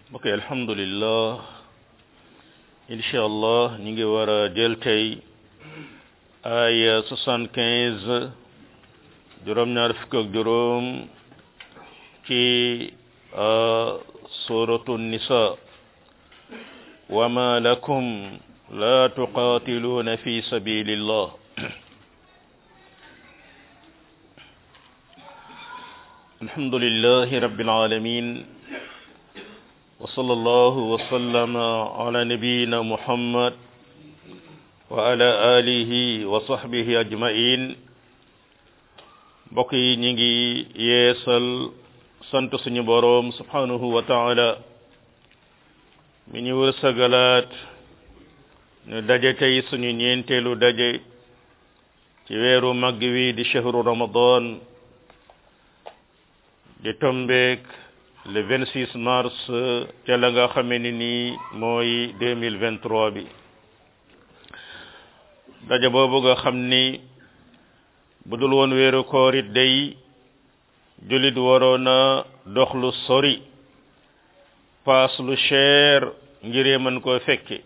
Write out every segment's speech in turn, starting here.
ok alhamdulillah incha allah ñu ngi war a jël tey ay soixante quinze juróom-ñaar fukk ak juróom ci suratu nisa wa ma lakum la tuqatiluna fi sabilillah alhamdulillahi rabbil alamin وصلى الله وسلم على نبينا محمد وعلى آله وصحبه أجمعين mbokk yi ñi ngi yeesal sant suñu boroom subhanahu wa taala mi ñu wërsëgalaat ñu daje tey suñu ñeenteelu daje ci weeru màgg wi di shahru ramadan di tombeek le 26 mars ca la nga xamee ni nii mooy 2023 bi daje boobu nga xam ni bu dul woon weeru koor it day jullit waroon a dox lu sori paas lu cher ngiree mën koo fekke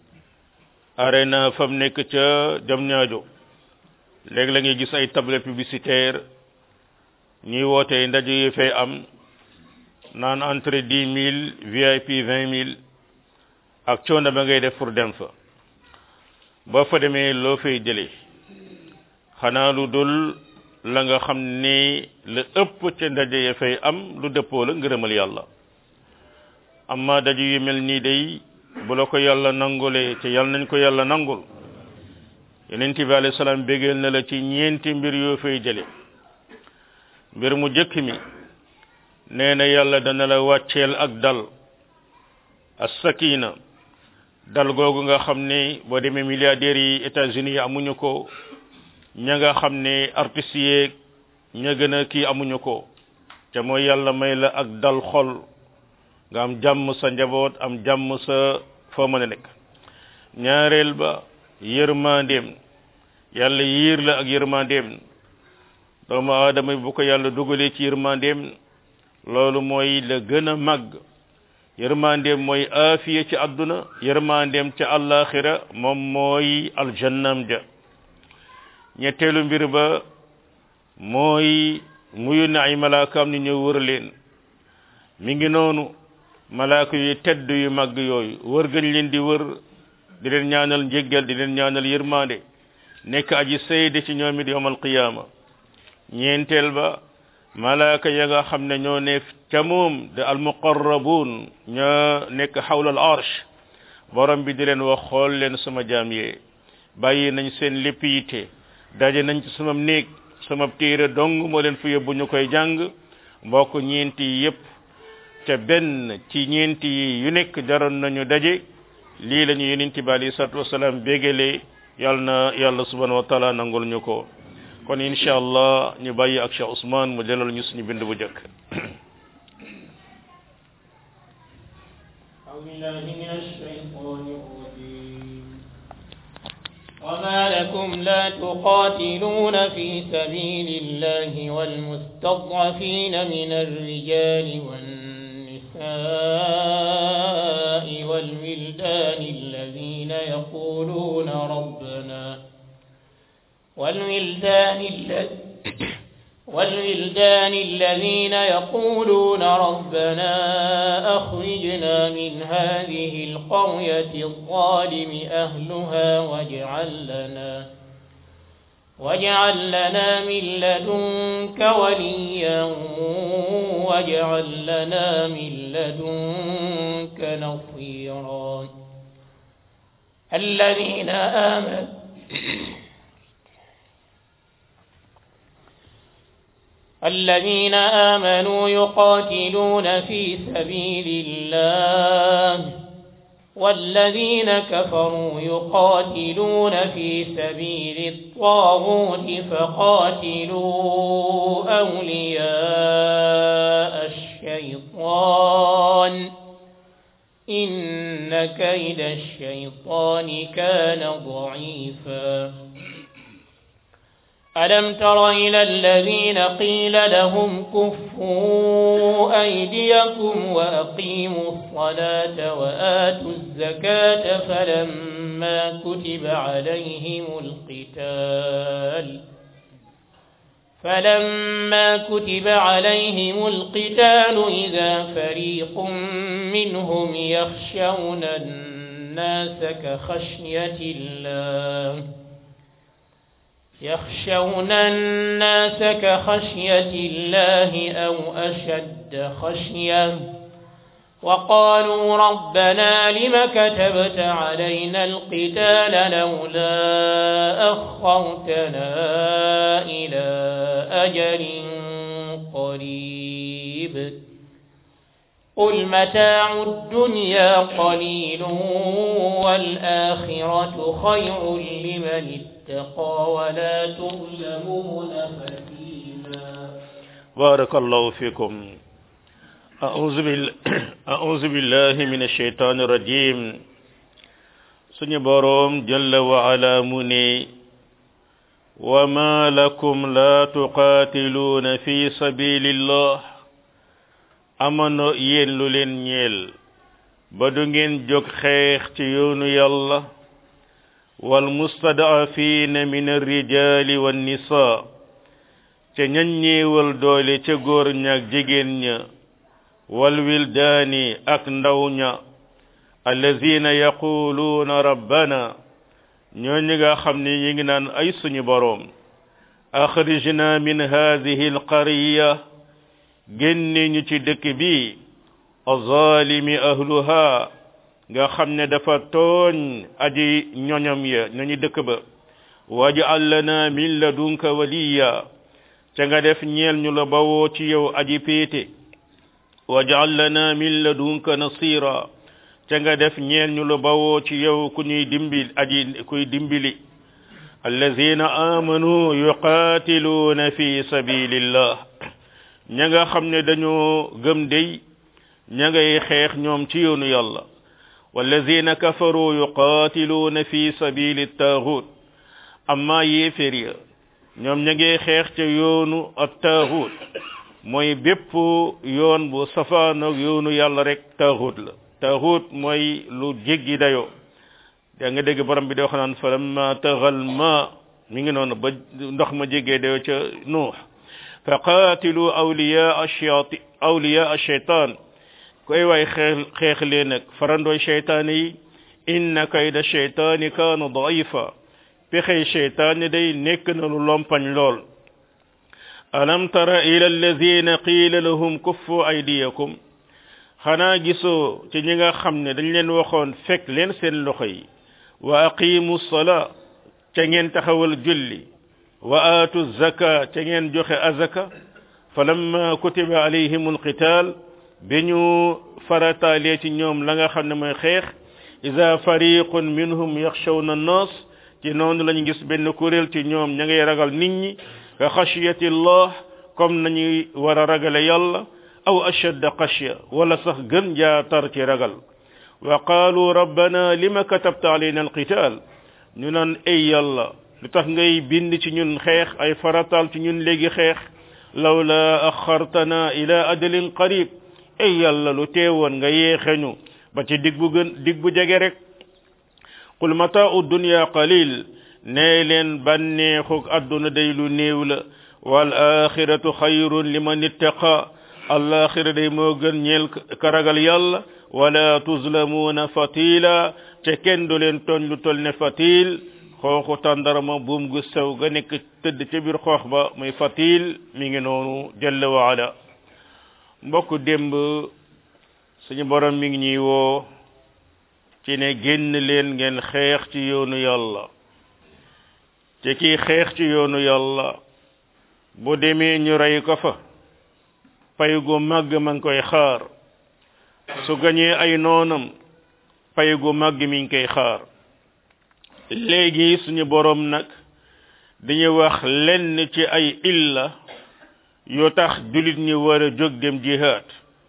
arena fam nekk ca jam ñaajo léegi la ngay gis ay table publicitaire ñuy woote ndaje yi fay am naan entrée dix mille VIP vingt mille ak coono ba ngay def pour dem fa boo fa demee loo fay jëlee xanaa lu dul la nga xam ni la ëpp ca ndaje ya fay am lu dëppoo la ngërëmal yàlla amma daje yu mel nii day bu la ko yàlla nangulee te yàlla nañ ko yàlla nangul yonent bi alayhi salaam bégeel na la ci ñeenti mbir yoo fay jële mbir mu jëkk mi nee na yàlla dana la wàcceel ak dal as-sakina dal googu nga xam ne boo demee milliardaires yi États-Unis yi amuñu ko ña nga xam ne artistes yeeg ña gën a kii amuñu ko te mooy yàlla may la ak dal xol nga am jàmm sa njaboot am jàmm sa foo mën a nekk ñaareel ba yërmandeem yàlla yiir la ak yërmandeem doomu aadama bu ko yàlla dugalee ci yërmandeem loolu mooy la gën a màgg yërmandeem mooy aafiya ci àdduna yërmandeem ca àllaaxira moom mooy aljannam ja ñetteelu mbir ba mooy muyu na ay malaakaam ni ñëw wër leen mi ngi noonu malaaka yu tedd yu màgg yooyu wër gañ leen di wër di leen ñaanal njéggal di leen ñaanal yërmande nekk aji sayde ci ñoom it yawmal qiyaama ñeenteel ba malaaka ya nga xam ne ñoo ne ca moom de almuqarrabun ñoo nekk xawla al arsh borom bi di leen wax xool leen sama jaam yee bàyyi nañ seen lépp yitte daje nañ ci sama néeg sama téere dong moo leen fi yóbbu ñu koy jàng mbokk ñeenti yi yépp te benn ci ñeenti yi yu nekk jaroon nañu daje lii la ñu yonent bi alayhi salaatu wasalaam bégalee yàlla na yàlla subhanahu wa taala nangul ñu ko kon incha allah ñu bàyyi ak Cheikh Ousmane mu delal ñu suñu bind bu jëkk وما لكم لا تقاتلون في سبيل الله والمستضعفين من الرجال والنساء والولدان الذين يقولون ربنا والولدان الذين والولدان الذين يقولون ربنا أخرجنا من هذه القرية الظالم أهلها واجعل لنا واجعل لنا من لدنك وليا واجعل لنا من لدنك نصيرا الذين آمنوا الذين آمنوا يقاتلون في سبيل الله والذين كفروا يقاتلون في سبيل الطاغوت فقاتلوا أولياء الشيطان إن كيد الشيطان كان ضعيفا ألم تر إلى الذين قيل لهم كفوا أيديكم وأقيموا الصلاة وآتوا الزكاة فلما كتب عليهم القتال فلما كتب عليهم القتال إذا فريق منهم يخشون الناس كخشية الله يخشون الناس كخشية الله أو أشد خشية وقالوا ربنا لم كتبت علينا القتال لولا أخرتنا إلى أجل قريب قل متاع الدنيا قليل والآخرة خير لمن اتقى ولا تظلمون فتيلا بارك الله فيكم أعوذ بالله أعوذ بالله من الشيطان الرجيم سني بروم جل وعلا مني وما لكم لا تقاتلون في سبيل الله amano yéen lu leen ñeel ba du ngeen jóg xeex ci yoonu yàlla wal mustadafina min arrijali wan nisa ca ñañ ñeewal doole ca góor ñaak jigéen ña wal wildaani ak ndaw ña allazina yaquluuna rabbana ñoo ñi nga xam ne ñi ngi naan ay suñu boroom akhrijna min hadhihi alqarya génne ñu ci dëkk bi azalimi ahluha nga xam ne dafa tooñ aji ñoñom ya ñoñu dëkk ba waj'al lana min ladunka waliya ca nga def ñeel ñu la bawoo ci yow aji péete waj'al lana min ladunka nasira ca nga def ñeel ñu la bawoo ci yow ku ñuy dimbil aji kuy dimbili allazina amanu yuqatiluna fi sabilillah ña nga xam ne dañoo gëm dey ña ngay xeex ñoom ci yoonu yàlla wallazina kafaru yuqatiluuna fi sabili taaxut amma yéefér ya ñoom ña ngay xeex ca yoonu ak taaxut mooy bépp yoon bu safaanoog yoonu yàlla rek taaxut la taaxut mooy lu jéggi dayoo da nga dégg borom bi di wax naan falamma taxal ma mi ngi noonu ba ndox ma jéggee dayoo ca nuux faqatilu awliya ashayati awliya ashaytan koy way xeex xeex leen nag farandooy sheytaane yi inna kayda sheytaani kaana daifa pexey sheytaane day nekk na lu lompañ lool alam tara ila alladina qiila lahum kuffu aydiyakum xanaa gisoo ci ñi nga xam ne dañ leen waxoon fekk leen seen loxo yi wa aqimu salaa ca ngeen taxawal julli wa aatu zaka ca ngeen joxe azaka falamma kutiba alayhim alqital bi ñu farataalee ci ñoom la nga xam ne mooy xeex ida fariqun minhum yaxshawna annas ci noonu lañu gis benn kuréel ci ñoom ña ngay ragal nit ñi ka xashiyati llah comme nañuy war a ragale yàlla aw ashadda xashya wala sax gën jaa tar ci ragal wa qaalu rabbana lima katabta alayna alqital ñu naan ay yàlla lu tax ngay bind ci ñun xeex ay farataal ci ñun léegi xeex lawla axartana ila ajalin qarib ay yàlla lu teewoon nga yeexeñu ba ci dig bu gën dig bu jege rek qul mataa'u dunya qalil nee leen bànneexug àdduna day lu néew la wal axiratu xayrun liman ittaqa alaxira day moo gën ñeel ka ragal yàlla wala tuzlamuuna fatila te kenn du leen tooñ lu tol ne fatil xooxu tàndarama buum gu sew ga nekk tëdd ca biir xoox ba muy fatil mi ngi noonu jalla wa ala mbokk démb suñu borom mi ngi ñuy woo ci ne génn leen ngeen xeex ci yoonu yàlla te kii xeex ci yoonu yàlla bu demee ñu rey ko fa pay gu màgg ma ngi koy xaar su gañee ay noonam pay gu màgg mi ngi koy xaar léegi suñu borom nag dañuy wax lenn ci ay illa yoo tax julit ñi war a jóg dem jihad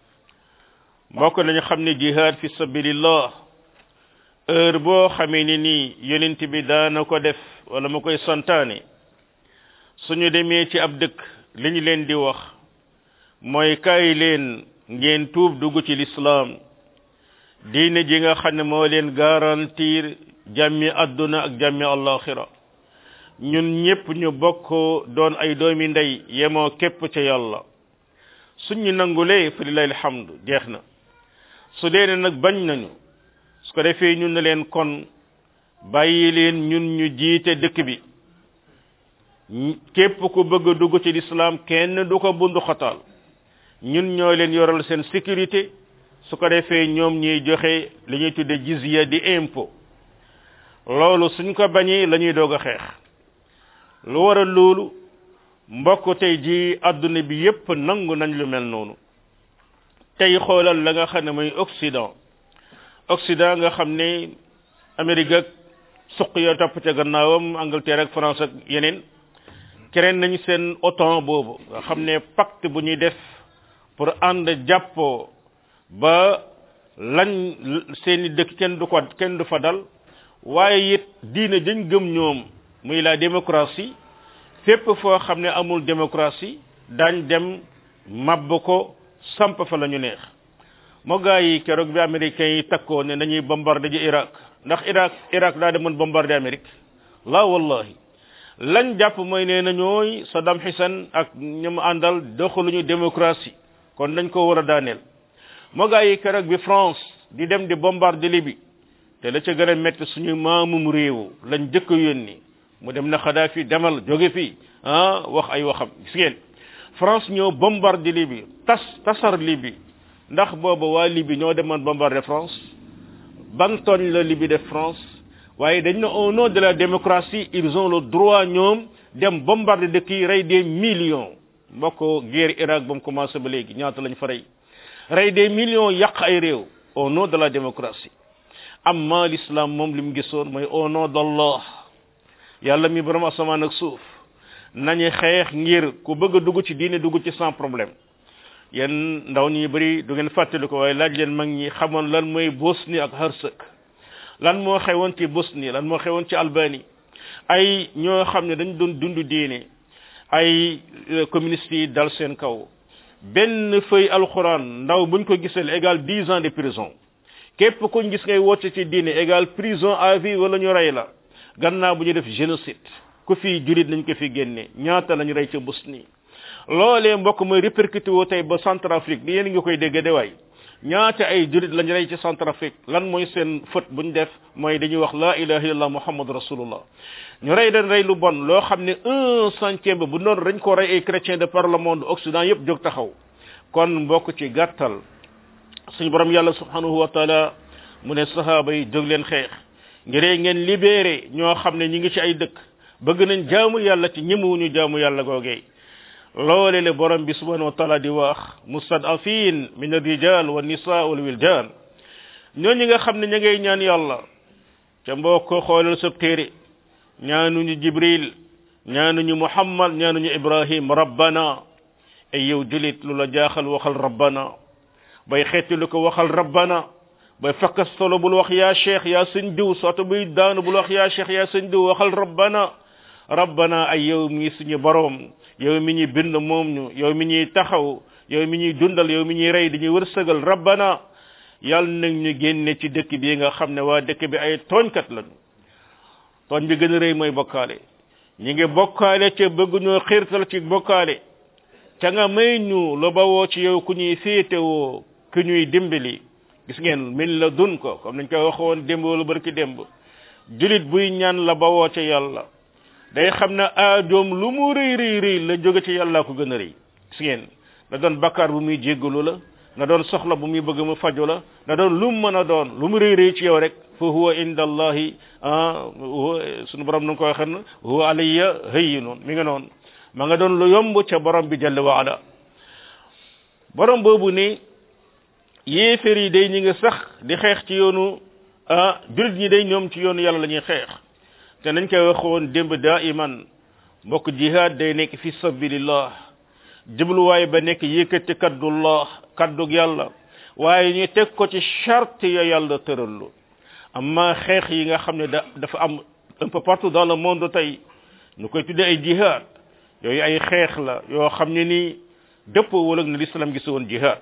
mbokk nañu xam ne jihad fi sabilillah heure boo xamee ni nii yonent bi daana ko def wala mu koy santaane suñu demee ci ab dëkk li ñu leen di wax mooy kaay leen ngeen tuub dugg ci lislaam diine ji nga xam ne moo leen garantir jàmmi àdduna ak jàmmi allaxira ñun ñépp ñu bokk doon ay doomi ndey yemoo képp ca yàlla suñ ñu nangulee fa lillahi alhamdu jeex na su dee ne nag bañ nañu su ko defee ñun ne leen kon bàyyi leen ñun ñu jiite dëkk bi képp ku bëgg a dugg ci lislaam kenn du ko bundu xataal ñun ñoo leen yoral seen sécurité su ko defee ñoom ñuy joxe li ñuy tudde jizya di impôt loolu suñ ko bañee la ñuy doog a xeex lu waral loolu mbokk tey ji àdduna bi yépp nangu nañ lu mel noonu tey xoolal la nga xam ne mooy Occident Occident nga xam ne Amérique ak suq ya topp ca gannaawam Angleterre ak France ak yeneen keneen nañ seen OTAN boobu nga xam ne pacte bu ñuy def pour ànd jàppoo ba lañ seeni dëkk kenn du ko kenn du fa dal waaye it diine dañ gëm ñoom muy la démocratie fépp foo xam ne amul démocratie daañ dem mabb ko samp fa la ñu neex moo gaa yi keroog bi américains yi takkoo ne dañuy bombarder ji Irak ndax Irak Irak daa demoon bombarder Amérique la wallahi lañ jàpp mooy nee na ñooy Saddam Hussein ak ñoom àndal doxaluñu démocratie kon dañ ko war a daaneel moo gaa yi keroog bi France di dem di bombarder Libye te la ca gën a métti suñu maamum réew lañ jëkk yónni mu dem na Kadhafi demal jóge fii ah wax ay waxam gis ngeen France ñoo bombarder Libye tas tasar Libye ndax booba waa Libye ñoo demoon bombarder France ban tooñ la Libye def France waaye dañ ne au nom de la démocratie ils ont le droit ñoom dem bombarder dëkk yi rey des millions mbokk guerre Irak ba mu commencé ba léegi ñaata lañ fa rey rey des millions yàq ay réew au nom de la démocratie amma l'islam moom li mu gisoon mooy au nom d'Allah yàlla mi borom asamaan ak suuf nañu xeex ngir ku bëgg a dugg ci diine dugg ci sans problème yéen ndaw ñi bëri du ngeen fàttali ko waaye laaj leen mag ñi xamoon lan mooy Bosnie ak Hersek lan moo xewoon ci Bosnie lan moo xewoon ci Albanie ay ñoo xam ne dañ doon dund diine ay communistes yi dal seen kaw benn feuille alxuraan ndaw buñ ko gisal égal dix ans de prison képp kuñ gis ngay woote ci diine égal prison à vie wala ñu rey la gannaaw bu ñu def génocide ku fi julit nañ ko fi génne ñaata lañu rey ca Bosnie loolee mbokk mooy répercuté woo tey ba Centrafrique ni yéen nga koy dégg de waay ñaata ay julit lañu rey ci Centrafrique lan mooy seen fët buñ def mooy dañuy wax la ilaha illallah muhammad rasulullah ñu rey dañ rey lu bon loo xam ne un centième bu noonu dañ ko rey ay chrétiens de par le monde occident yépp jóg taxaw kon mbokk ci gàttal suñu borom yàlla subhanahu wa taala mu ne sahaaba yi jóg leen xeex ngiree ngeen libéré ñoo xam ne ñi ngi ci ay dëkk bëgg nañ jaamu yàlla ci ñemewuñu jaamu yàlla googee loole le borom bi subhanahu wa taala di wax mustadafin min arrijal wa nisa wal wildan ñooñu nga xam ne ña ngay ñaan yàlla ca mbokk xoolal sab téere ñaanuñu jibril ñaanuñu muhammad ñaanuñu ibrahim rabbana ay yow julit lu la jaaxal waxal rabbana bay xeeti lu ko waxal rabbana bay fakkas solo bul wax yaa cheikh yaa sëñ diw soto buy daanu bul wax yaa cheikh yaa sëñ diw waxal rabbana rabbana ay yow mi suñu borom yow mi ñuy bind moom ñu yow mi ñuy taxaw yow mi ñuy dundal yow mi ñuy rey di ñuy wërsëgal rabbana yàlla nag ñu génne ci dëkk bi nga xam ne waa dëkk bi ay tooñkat lañu tooñ bi gën a rëy mooy bokkaale ñi ngi bokkaale ca bëgg ñoo xiirtal ci bokkaale ca nga may ñu lu bawoo ci yow ku ñuy féetewoo ku ñuy dimbali gis ngeen min la dun ko comme nañ koy waxoon démb wala barki démb julit buy ñaan la bawoo ca yàlla day xam ne aajoom lu mu rëy rëy rëy la jóge ci yàlla ko gën a rëy gis ngeen na doon bakkaar bu muy jéggalu la na doon soxla bu muy bëgg mu faju la na doon lu mu mën a doon lu mu rëy rëy ci yow rek fa huwa inda allahi sunu borom nu ko waxee huwa alayya hayyinun mi nga noonu ma nga doon lu yomb ca borom bi jalla wa ala borom boobu ni yéefér yi day ñi nga sax di xeex ci yoonu ah julit ñi day ñoom ci yoonu yàlla la ñuy xeex te nañ koy waxoon démb daa iman mbokk jihad day nekk fi sabilillah jubluwaay ba nekk yëkkati kaddullah kaddug yàlla waaye ñu teg ko ci charte ya yàlla tërallu amma xeex yi nga xam ne da dafa am un peu partout dans le monde tey ñu koy tuddee ay jihad yooyu ay xeex la yoo xam ne ni dëpp wala na l'islam gis woon jihad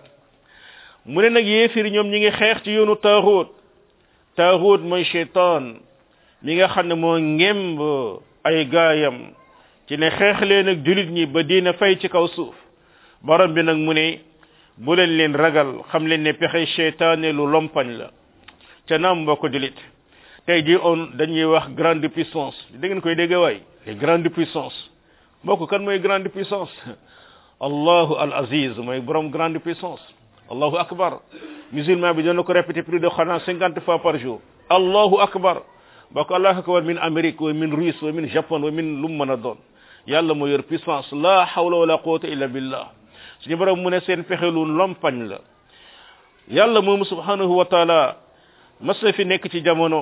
mu ne nag yéefir ñoom ñi ngi xeex ci yoonu taaxut taaxut mooy cheytaan mi nga xam ne moo ngemb ay gaayam ci ne xeex leen ak julit ñi ba diina fay ci kaw suuf borom bi nag mu ne bu leen leen ragal xam leen ne pexe cheytaane lu lompañ la ca naam mbokk julit tey ji on dañuy wax grande puissance da ngeen koy dégg waay les grandes puissances mbokk kan mooy grande puissance allahu al aziz mooy borom grande puissance allahu akbar musulman bi dana ko répéter plus de xanaa cinquante fois par jour allahu akbar mbokk allahu akbar min amérique wa min russe wa min japon wa min lu mu mën a doon yàlla moo yor puissance la hawla wala quwwata illa billah suñu borom mu ne seen pexe lu lompañ la yàlla moomu subhanahu wa taala mas na fi nekk ci jamono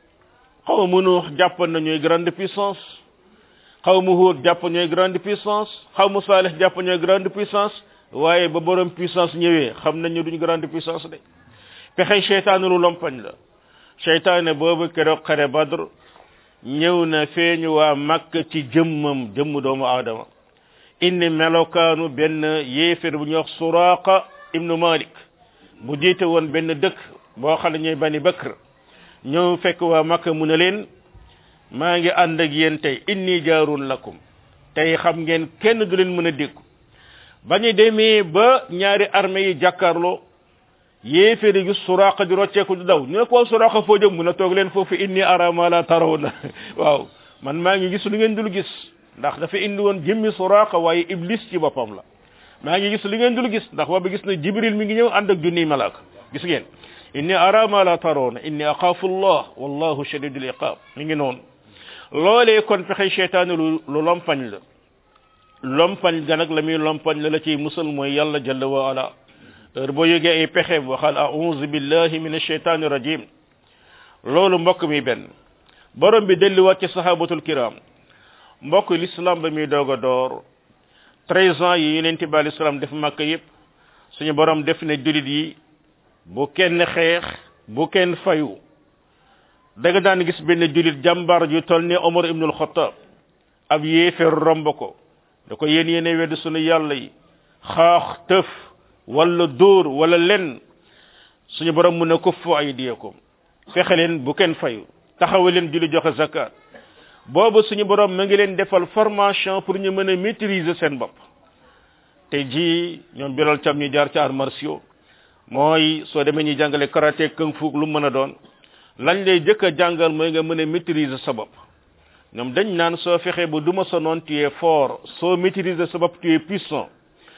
xaw mu nuux jàpp na ñooy grande puissance xaw mu huut jàpp ñooy grande puissance xaw mu saalix jàpp ñooy grande puissance waaye ba borom puissance ñëwee xam nañu duñ grande puissance de pexe cheytaane lu lompañ la cheytaane boobu keroog xare badr ñëw na feeñu waa makk ci jëmmam jëmm doomu aadama indi melokaanu benn yéefér bu ñuy wax suraqa ibnu malik bu jiite woon benn dëkk boo xam ne ñooy bani bakr ñëw fekk waa makka mu ne leen maa ngi ànd ak yéen tey inni jaarun lakum tey xam ngeen kenn du leen mën a déggu ba ñu demee ba ñaari armée yi jàkkaarloo yéeféeri gi suraqa di rocceeku di daw ñu ne ko suraqa foo jëm mu ne toog leen foofu inni ara ma la tarawna waaw man maa ngi gis lu ngeen dul gis ndax dafa indi woon jëmmi suraqa waaye iblis ci boppam la maa ngi gis lu ngeen dul gis ndax booba gis na jibril mi ngi ñëw ànd ak junniy malaaka gis ngeen inni ara ma la tarawna inni axaafu allah wallahu shadidul iqab mi ngi noonu loolee kon pexe cheytaane lu lu lompañ la lompañ ga nag la muy lompañ la la ciy musal mooy yàlla jalla wa ala heure boo yëgee ay pexe waxal a'udhu billahi min ash-shaytani rajim loolu mbokk mi benn borom bi delluwaat ci sahabatul kiram mbokk l'islam ba muy doog a door treize ans yi yonent bi alayhi salaam def màkk yépp suñu borom def ne julit yi bu kenn xeex bu kenn fayu da nga daan gis benn julit jàmbar ju toll ni Omar ibnul Xattaab ab yéeféer romb ko da ko yéen yéene wedd sunu yàlla yi xaax tëf wala dóor wala len suñu borom mu ne kuffu aydiyakum fexe leen bu kenn fayu taxawe leen julli joxe zakat boobu suñu borom ma ngi leen defal formation pour ñu mën a maîtriser seen bopp te ji ñoom biral cam ñu jaar ci arts martiaux mooy soo demee ñuy jàngale karaté kung fu lu mën a doon lañ lay jëkk a jàngal mooy nga mën a maîtriser sa bopp ñoom dañ naan soo fexee ba duma sa noon tu es fort soo maîtriser sa bopp tu es puissant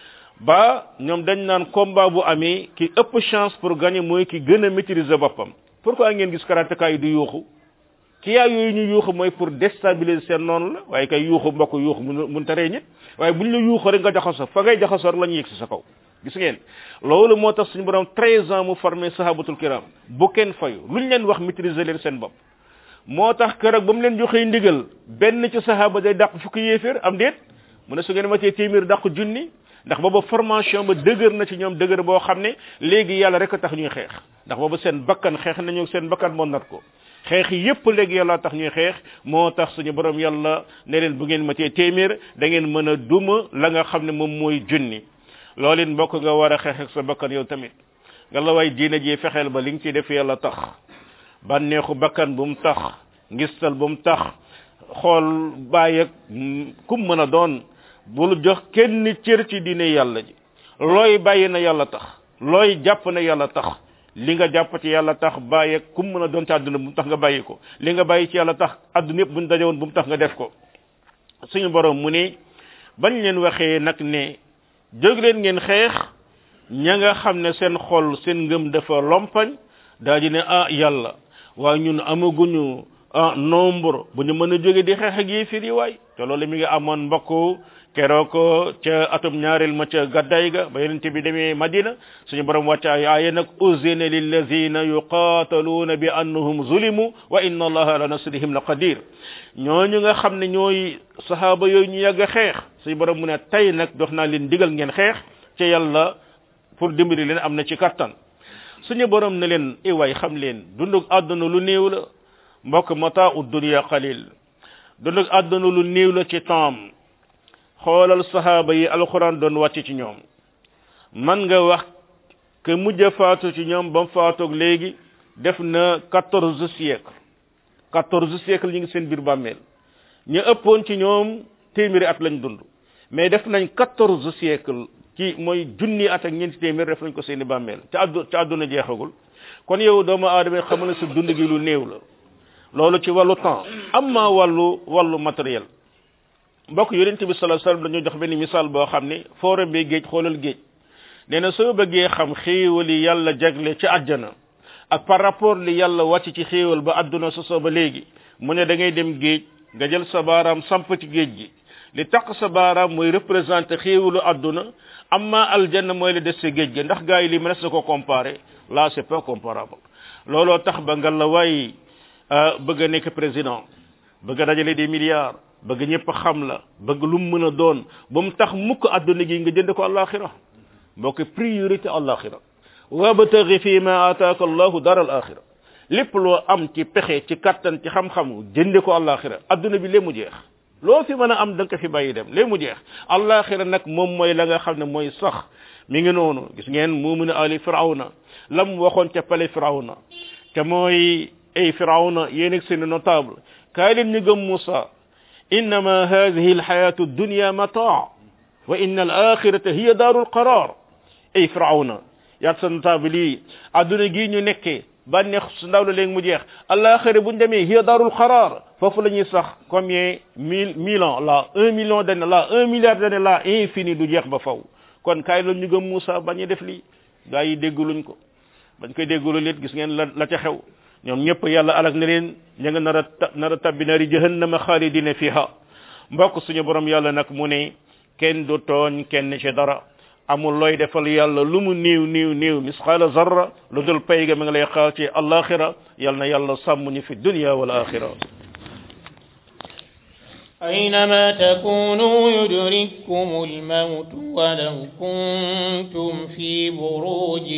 ba ñoom dañ naan combat bu amee ki ëpp chance pour gagner mooy ki gën a maîtriser boppam pourquoi ngeen gis karatéka yi du yuuxu ki yaa yooyu ñu yuuxu mooy pour déstabiliser seen noonu la waaye kay yuuxu mbokk yuuxu mun mun taree ñit waaye buñ la yuuxu rek nga jaxasoo fa ngay jaxasoo rek la ñu yegg si sa kaw gis ngeen loolu moo tax suñu borom treize ans mu formé sahabatul kiram bu kenn fayu luñ leen wax maîtriser leen seen bopp moo tax keroog ba mu leen joxee ndigal benn ci sahaba day dàq fukki yéeféer am déet mu ne su ngeen matee téeméer dàq junni ndax booba formation ba dëgër na ci ñoom dëgër boo xam ne léegi yàlla rek a tax ñuy xeex ndax booba seen bakkan xeex nañu seen bakkan moo nat ko xeex yépp léegi yàlla tax ñuy xeex moo tax suñu borom yàlla ne leen bu ngeen matee téeméer da ngeen mën a duma la nga xam ne moom mooy junni loolu it mbokk nga war a xeex ak sa bakkan yow tamit nga la way diina ji fexeel ba li nga ci def yàlla tax bànneexu bakkan bu mu tax ngistal bu mu tax xool bàyyi ak kum mën a doon bul jox kenn cër ci diine yàlla ji looy bàyyi na yàlla tax looy jàpp na yàlla tax li nga jàpp ci yàlla tax bàyyi ak kum mën a doon ci àdduna bu mu tax nga bàyyi ko li nga bàyyi ci yàlla tax àdduna yëpp buñ daje woon bu mu tax nga def ko suñu borom mu ne bañ leen waxee nag ne jóg leen ngeen xeex ña nga xam ne seen xol seen ngëm dafa lompañ daal di ne ah yàlla waaye ñun amaguñu ah nombre bu ñu mën a jóge di xeex ak yéefir yi waay te loolu mi ngi amoon mbokk keroog ca atum ñaareel ma ca gaddaay ga ba yonent bi demee madina suñu borom wàcc ay aaya nag uzina lillazina yuqataluuna bi annahum zulimu wa inna allaha ala nasrihim la qadir ñooñu nga xam ne ñooy sahaaba yooyu ñu yàgg xeex suñu borom mu ne tey nag dox naa leen digal ngeen xeex ca yàlla pour dimbali leen am na ci kattan suñu borom ne leen i waay xam leen dundug àdduna lu néew la mbokk mata u dunya qalil dundug àdduna lu néew la ci temps xoolal sahaaba yi alquran doon wàcc ci ñoom man nga wax que mujj faatu ci ñoom ba mu faatoog léegi def na quatorze siècle quatorze siècle ñu ngi seen biir bàmmeel ñu ëppoon ci ñoom téeméeri at lañ dund mais def nañ quatorze siècle ci mooy junni at ak ñeenti téeméer def nañ ko seeni bàmmeel ca addu ca àdduna jeexagul kon yow doomu aadama xamal ne sa dund gi lu néew la loolu ci wàllu temps amma wàllu wàllu matériel mbokk yonente bi sallallahu alayhi wasallam dañoo jox benn misaal boo xam ne foo rembee géej xoolal géej nee na soo bëggee xam xéewali yàlla jagle ci àjjana ak par rapport li yàlla wàcc ci xéewal ba àdduna sosoo ba léegi mu ne da ngay dem géej nga jël sa baaraam samp ci géej gi li taq sa baaraam mooy représenté xéewalu àdduna amma aljanna mooy la des sa géej ga ndax gars yi li mënees na ko comparer là c'est pas comparable looloo tax ba nga la waay bëgg a nekk président bëgg a dajale des milliards bëgg ñëpp xam la bëgg lu mu mën a doon ba mu tax mukk àdduna gi nga jënd ko àllaaxira mbokk priorité àllaaxira wabtaghi fi ma ataaka allahu dar al axira lépp loo am ci pexe ci kattan ci xam-xam jënde ko àllaaxira adduna bi lee mu jeex loo fi mën a am da nga ko fi bàyyi dem lee mu jeex àllaaxira nag moom mooy la nga xam ne mooy sax mi ngi noonu gis ngeen muuminu ali firawna lam waxoon ca pale firawna te mooy ay firawna yéen ak seen notable kaay leen ñu gëm Moussa innama hadihi alxayatu dunya mataa wa inna al axirata hiya daaru alqarar ay firawna yaat sa notable yi adduna gii ñu nekkee bànneex su ndaw la léegi mu jeex alaxira buñ demee hiya daarul xaraar foofu la ñuy sax combien mille mille ans là un million d'années là un milliard d'années là infini du jeex ba faw kon kaay la ñu gëm Moussa bañ a def lii gaa yi dégguluñ ko bañ koy déggulu lit gis ngeen la la ca xew ñoom ñëpp yàlla alak na leen ña nga nar a nar a tabbi naari jahannama xaalidina fiha mbokk suñu borom yàlla nag mu ne kenn du tooñ kenn ci dara amul looy defal yàlla lu mu niiw niiw niiw misqaala zarra lu dul pay ga mi ngi lay xaar ci alaxira yal na yàlla sàmm ñu fi dunya wal axira أينما تكونوا يدرككم الموت ولو كنتم في بروج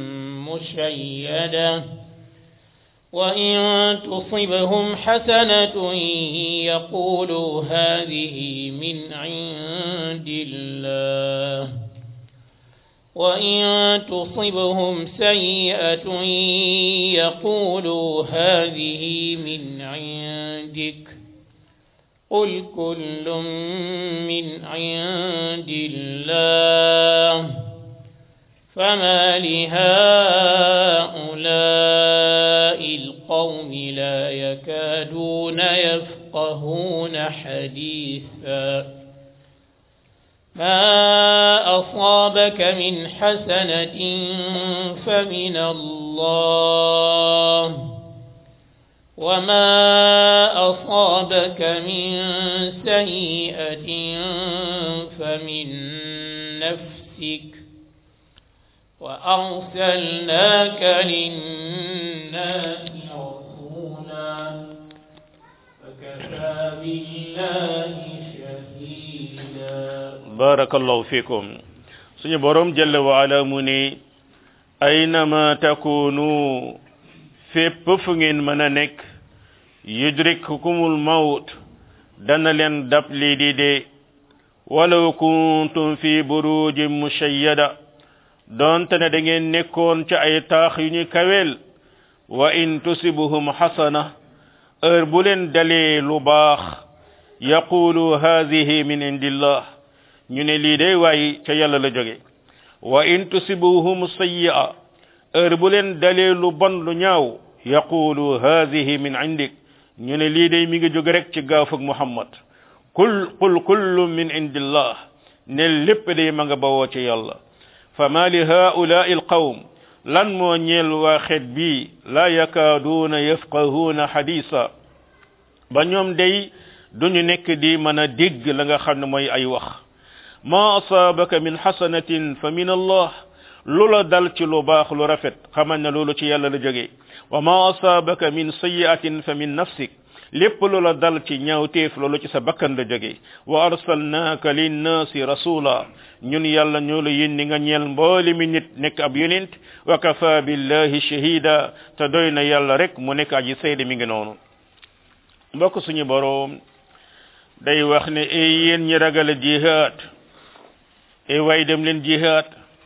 مشيدة وإن تصبهم حسنة يقولوا هذه من عند الله وإن تصبهم سيئة يقولوا هذه من عندك قل كل من عند الله فما لهؤلاء القوم لا يكادون يفقهون حديثا ما أصابك من حسنة فمن الله وما أصابك من سيئة فمن نفسك وأرسلناك للناس رسولا فكفى بالله شهيدا barakallahu fikum suñu borom jalla wa ala mu ne aynama takunu fépp fu ngeen mën a nekk yudrikkumul mawt dana leen dab lii di dee walaw kuntum fi burujin mushayyada donte ne da ngeen nekkoon ci ay taax yu ñu kaweel wa in tusibuhum hasana heure bu leen dalee lu baax yaqulu hadhihi min indillah ñu ne lii day waay ca yàlla la jóge wa in tusibuhum sayyi'a heure bu leen dalee lu bon lu ñaaw yaqulu hadhihi min indik ñu ne lii day mi ngi jóge rek ci gaafug muhammad kul qul kullu min indillah ne lépp day ma nga bawoo ci yàlla fama li haulaai alqawm lan moo ñeel waa xeet bii la yakaaduuna yafqahuuna hadisa ba ñoom day duñu nekk di mën a dégg la nga xam ne mooy ay wax ma asaabaka min xasanatin fa min allah lu la dal ci lu baax lu rafet xamal ne loolu ci yàlla la jógee wa ma asaabaka min sayiatin fa min nafsik lépp lu la dal ci ñaawteef loolu ci sa bakkan la jógee wa arsalnaaka linnaasi rasula ñun yàlla ñoo la yónni nga ñeel mbooli mi nit nekk ab yonent wa kafa billahi shahida te doy na yàlla rek mu nekk aji seede mi ngi noonu mbokk suñu boroom day wax ne ay yéen ñi ragal a jihaad ay waay dem leen jihaad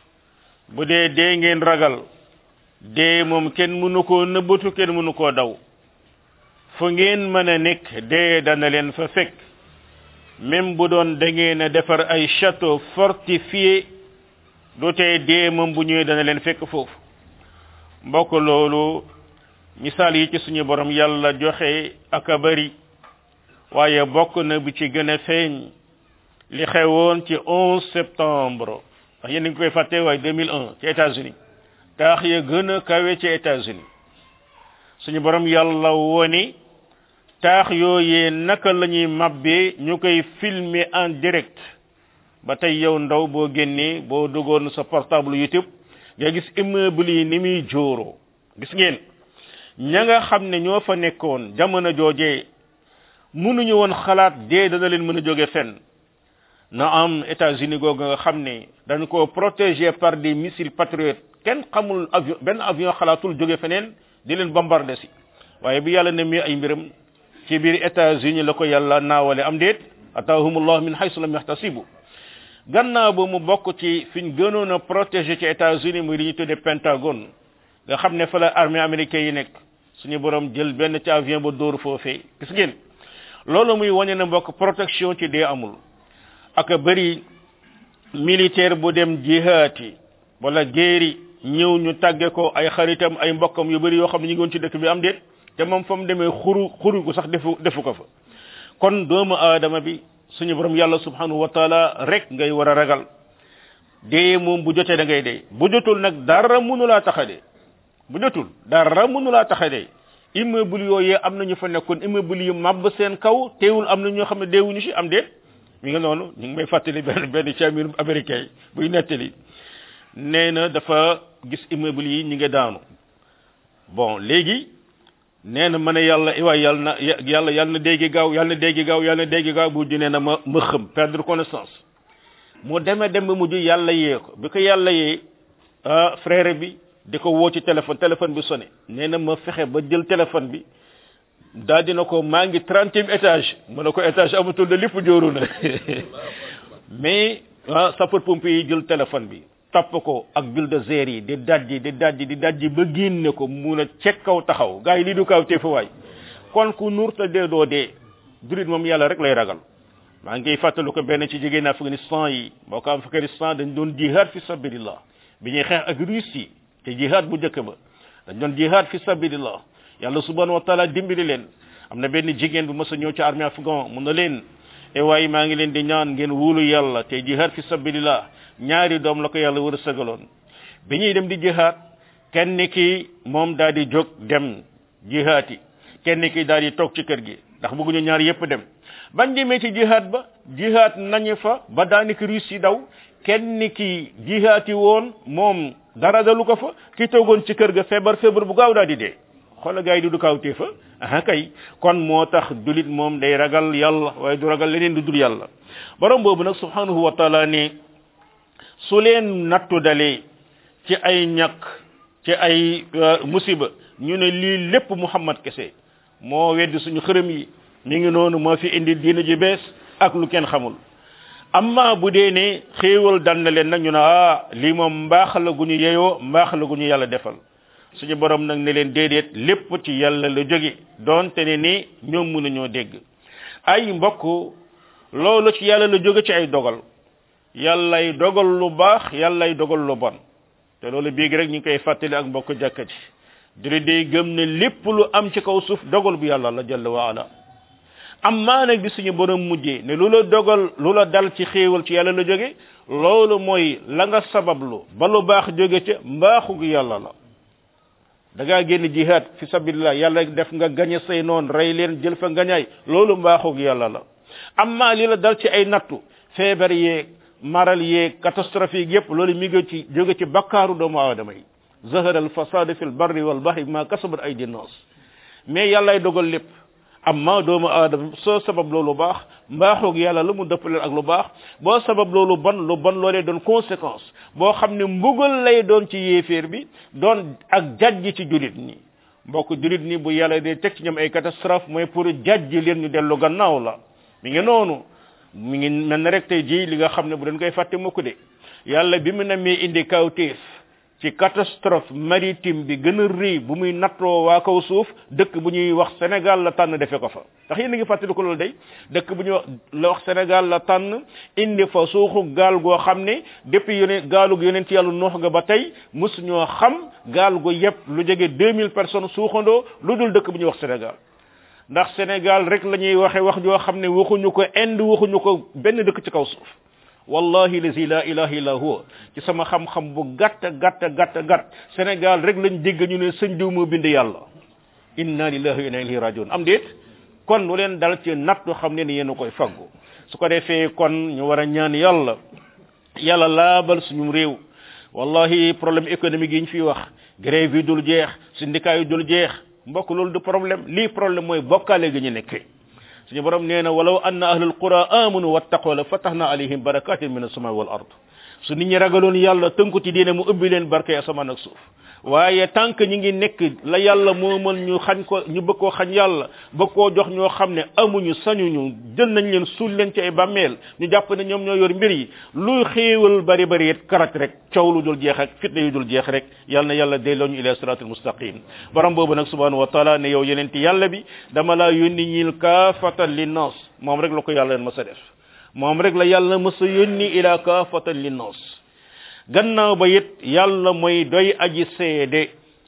bu dee dee ngeen ragal dee moom kenn mënu koo nëbbatu kenn mënu koo daw fu ngeen mën a nekk dee dana leen fa fekk même bu doon da ngeen a defar ay château fortifié du tey dee moom bu ñëwee dana leen fekk foofu mbokk loolu misaal yi ci suñu borom yàlla joxe ak a bari waaye bokk na bi ci gën a feeñ li xewoon ci 11 septembre ndax yéen a ngi koy fàtte waaye 2001 ci États-Unis taax ya gën a kawe ci États-Unis suñu borom yàlla woni taax yooyee naka la ñuy mabbee ñu koy filmer en direct ba tey yow ndaw boo génnee boo duggoon sa portable YouTube nga gis immeuble yi ni muy jóoroo gis ngeen ña nga xam ne ñoo fa nekkoon jamono joojee mënuñu woon xalaat dee dana leen mën a jóge fenn na am États-Unis googu nga xam ne dañ ko protégé par des missiles patriotes kenn xamul avion benn avion xalaatul jóge feneen di leen bombardé si waaye bi yàlla ne mi ay mbiram ci biir États-Unis la ko yàlla naawale am déet ataahumullah min haysu lam yahtasibu gannaaw ba mu bokk ci fi ñu gënoon a protégé ci États-Unis muy li ñu tuddee Pentagone nga xam ne fa la armée américaine yi nekk suñu borom jël benn ci avion ba dóor foofee gis ngeen loolu muy wane na mbokk protection ci dee amul ak bëri militaire bu dem jihaati wala géeri ñëw ñu tàgge ko ay xaritam ay mbokkam yu bëri yoo xam ne ñu ngi woon ci dëkk bi am déet te moom fa mu demee xuru xuru ko sax defu defu ko fa kon doomu aadama bi suñu borom yàlla subhanahu wa taala rek ngay war a ragal dee moom bu jotee da ngay dee bu jotul nag dara mënu laa tax a dee bu jotul dara mënu laa tax a dee immeuble yooyee am na ñu fa nekkoon immeuble yu màbb seen kaw teewul am na ñoo xam ne deewuñu si am déet mi nga noonu ñu ngi may fàttali benn benn camir américain yi buy nettali nee na dafa gis immeuble yi ñi nga daanu bon léegi nee na ma ne yàlla iwaay yàlla na yàlla yàlla na déggi gaaw yàlla na déggi gaaw yàlla na déggi gaaw bu nee na ma ma xëm perdre connaissance mu deme dem ba mujj yàlla yee ko bi ko yàlla yee ah frère bi di ko woo ci téléphone téléphone bi sonné nee na ma fexe ba jël téléphone bi daal dina ko maa ngi trentième étage mu ne ko étage amatul de lépp jóoru na mais ah sapeur pompier yi jël téléphone bi topp ko ak bulldozer yi di dajji di dajji di dajji ba génne ko mun a cek kaw taxaw gars yi lii du kaw te fa waay kon ku nuur te dee doo dee jurit moom yàlla rek lay ragal maa ngi fàttalu ko benn ci jigéen Afghanistan yi boo ko Afghanistan dañ doon jihad fi sabilillah bi ñuy xeex ak Russie te jihad bu njëkk ba dañ doon jihad fi sabilillah yàlla subhanahu wa taala dimbali leen am na benn jigéen bu mës a ñëw ci armée afghan mun na leen e waaye maa ngi leen di ñaan ngeen wóolu yàlla te jihad fi sabilillah ñaari doom la ko yàlla war a sëgaloon bi ñuy dem di jihad kenn ki moom daal di jóg dem jihaati kenn ki daal di toog ci kër gi ndax bëgguñu ñaar yépp dem bañ demee ci jihad ba jihad nañu fa ba daanaka Russie daw kenn ki jihaati woon moom dara dalu ko fa ki toogoon ci kër ga feebar feebar bu gaaw daal di dee xoola gars yi du du kawtee fa aha kay kon moo tax julit moom day ragal yàlla waaye du ragal leneen du dul yàlla borom boobu nag subhanahu wa taala ne su leen nattu dalee ci ay ñàkk ci ay musiba ñu ne lii lépp muhammad kese moo weddi suñu xërëm yi mi ngi noonu moo fi indi diina ji bees ak lu kenn xamul amma bu dee ne xéewal dal na leen nag ñu ne ah lii moom mbaax la gu ñu yeyoo mbaax la gu ñu yàlla defal suñu borom nag ne leen déedéet lépp ci yàlla la jóge doonte ne ni ñoom mënuñoo dégg ay mbokk loolu ci yàlla la jóge ci ay dogal yàllay dogal lu baax yàllay dogal lu bon te loolu biig rek ñu ngi koy fàttali ak mbokk jàkka ji dina day gëm ne lépp lu am ci kaw suuf dogal bu yàlla la jalla wa ala amma nag bi suñu borom mujjee ne lu la dogal lu la dal ci xéewal ci yàlla la jóge loolu mooy la nga sabablu ba lu baax jóge ca mbaaxu gi yàlla la da ngaa génn jihad fi sabilillah yàlla def nga gañe say noon rey leen jël fa ngañaay loolu mbaaxu gi yàlla la amma li la dal ci ay nattu feebar yeeg maral yeeg catastrophique yépp loolu mi ngi ci jóge ci bakkaaru doomu aadama yi zahara al fasad fi al barri wal bahri ma kasabat aydi nas mais yàllay dogal lépp amma doomu aadama soo sabab loolu baax mbaaxoog yàlla la mu dëppaleen ak lu baax boo sabab loolu bon lu bon loolee doon conséquence boo xam ne mbugal lay doon ci yéeféer bi doon ak jajji ci julit ñi mbokk julit ñi bu yàlla dee teg ci ñoom ay catastrophe mooy pour jajji leen ñu dellu gannaaw la mi ngi noonu mi ngi mel ne rek tey jii li nga xam ne bu dañ koy fàtte mukk de yàlla bi mu namee indi kawteef ci catastrophe maritime bi gën a rëy bu muy nattoo waa kaw suuf dëkk bu ñuy wax Sénégal la tànn defe ko fa ndax yéen a ngi fàttali ko loolu day dëkk bu ñuy wax la wax Sénégal la tànn indi fa suuxu gaal goo xam ne depuis yonent gaalu yonent yàlla noox ga ba tey mosu ñoo xam gaal gu yëpp lu jege 2000 personnes suuxandoo lu dul dëkk bu ñuy wax Sénégal ndax Sénégal rek la ñuy waxe wax joo xam ne waxuñu ko Inde waxuñu ko benn dëkk ci kaw suuf wallahi lazi la ilaha illa huwa ci sama xam-xam bu gàtt gàtt gàtt gàtt Sénégal rek lañ dégg ñu ne sëñ diw moo bind yàlla inna lillahi wa inna ilayhi rajiun am déet kon lu leen dal ci nattu xam ne ni yéen a koy faggu su ko defee kon ñu war a ñaan yàlla yàlla laabal suñu réew wallahi problème économique yi ñu fiy wax grève yi dul jeex syndicat yi dul jeex mbokk loolu du problème lii problème mooy bokkaale gi ñu nekkee suñu borom nee na walaw anna ahlul qura amanu wattaqoo la fatahna alayhim barakatin min as-samai wal ard su nit ñi ragaloon yàlla tënku ci diine mu ubbi leen barke asamaan ak suuf waaye tant que ñi ngi nekk la yàlla moo mën ñu xañ ko ñu bëgg koo xañ yàlla bëgg koo jox ñoo xam ne amuñu sañuñu jël nañ leen suul leen ci ay bàmmeel ñu jàpp ne ñoom ñoo yor mbir yi luy xéewal bari bari it karat rek coow lu dul jeex ak fitna yu dul jeex rek yàlla na yàlla delloo ñu ila siratul mustaqim borom boobu nag subhanahu wa taala ne yow yeneen yàlla bi dama laa yónni ñil kaafatan linnas moom rek la ko yàlla leen mës a def moom rek la yàlla mës a yónni ila kaafatan linnas gannaaw ba it yàlla mooy doy aji seede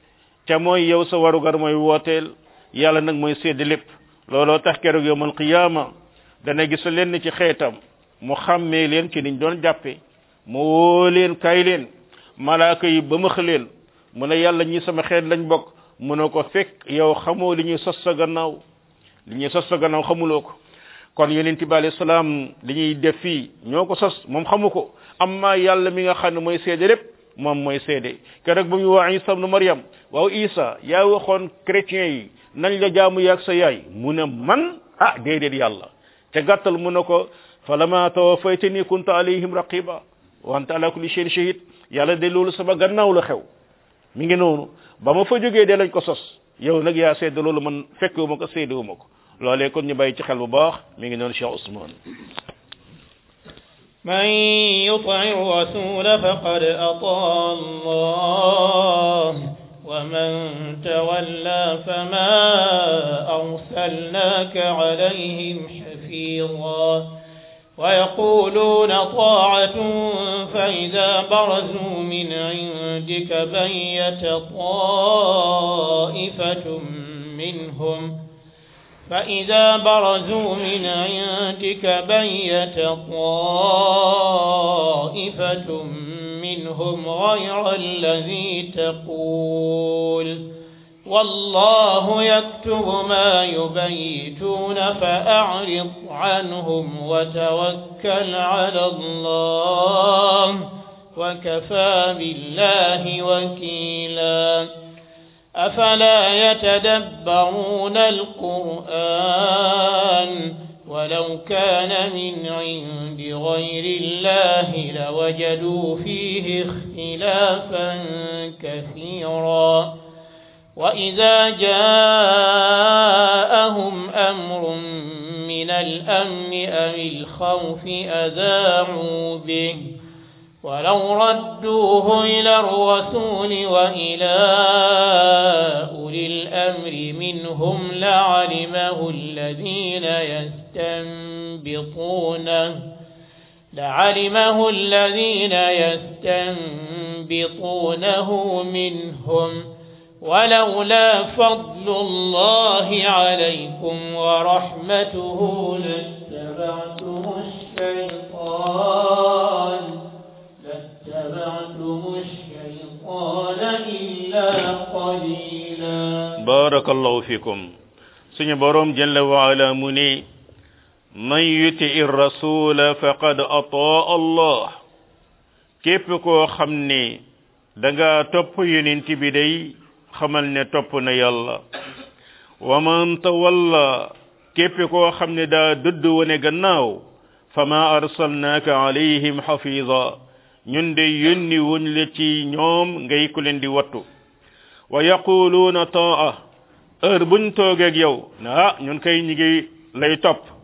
ca mooy yow sa warugar mooy wooteel yàlla nag mooy seede lépp looloo tax keroog yowmal qiyaama dana gis leen ci xeetam mu xàmmee leen ci niñ doon jàppe mu woo leen kay leen malaaka yi ba max leen mu ne yàlla ñi sama xeet lañ bokk mu ne ko fekk yow xamoo li ñuy sos sa gannaaw li ñuy sos sa gannaaw xamuloo ko kon yonent bi alayhi salaam li ñuy def fii ñoo ko sos moom xamu ko amma yàlla mi nga xam ne mooy seede lépp moom mooy seede keroog bu ñu waa isa ibnu maryam waaw isa yaa waxoon chrétien yi nañ la jaamu yaag sa yaay mu ne man ah déedéet yàlla te gàttal mu ne ko falama tawaffaytani kunta alayhim raqiba wa anta ala kulli shay'in shahid yàlla de loolu sama gannaaw la xew mi ngi noonu ba ma fa jógee de lañ ko sos yow nag yaa seede loolu man fekkewuma ko seedewuma ko loolee kon ñu bàyyi ci xel bu baax mi ngi noonu Cheikh Ousmane من يطع الرسول فقد أطاع الله ومن تولى فما أرسلناك عليهم حفيظا ويقولون طاعة فإذا برزوا من عندك بيت طائفة منهم فإذا برزوا من عندك بيت طائفة منهم غير الذي تقول والله يكتب ما يبيتون فأعرض عنهم وتوكل على الله وكفى بالله وكيلا أفلا يتدبرون القرآن ولو كان من عند غير الله لوجدوا فيه اختلافا كثيرا وإذا جاءهم أمر من الأمن أو الخوف أذاعوا به ولو ردوه إلى الرسول وإلى أولي الأمر منهم لعلمه الذين يستنبطونه لعلمه الذين يستنبطونه منهم ولولا فضل الله عليكم ورحمته لاتبعتم الشيطان لاتبعتم الشيطان إلا قليلا بارك الله فيكم سني بروم جل وعلا مني من يطع الرسول فقد اطاع الله képp koo xam ne da nga topp yonent bi day xamal ne topp na yàlla wa man tawalla képp koo xam ne daa dëdd wone gannaaw fama arsalnaaka alayhim xafiza ñun de yónni wuñ la ci ñoom ngay ku leen di wattu wa yaquluuna taa heure buñ toogeeg yow ne ah ñun kay ñi ngi lay topp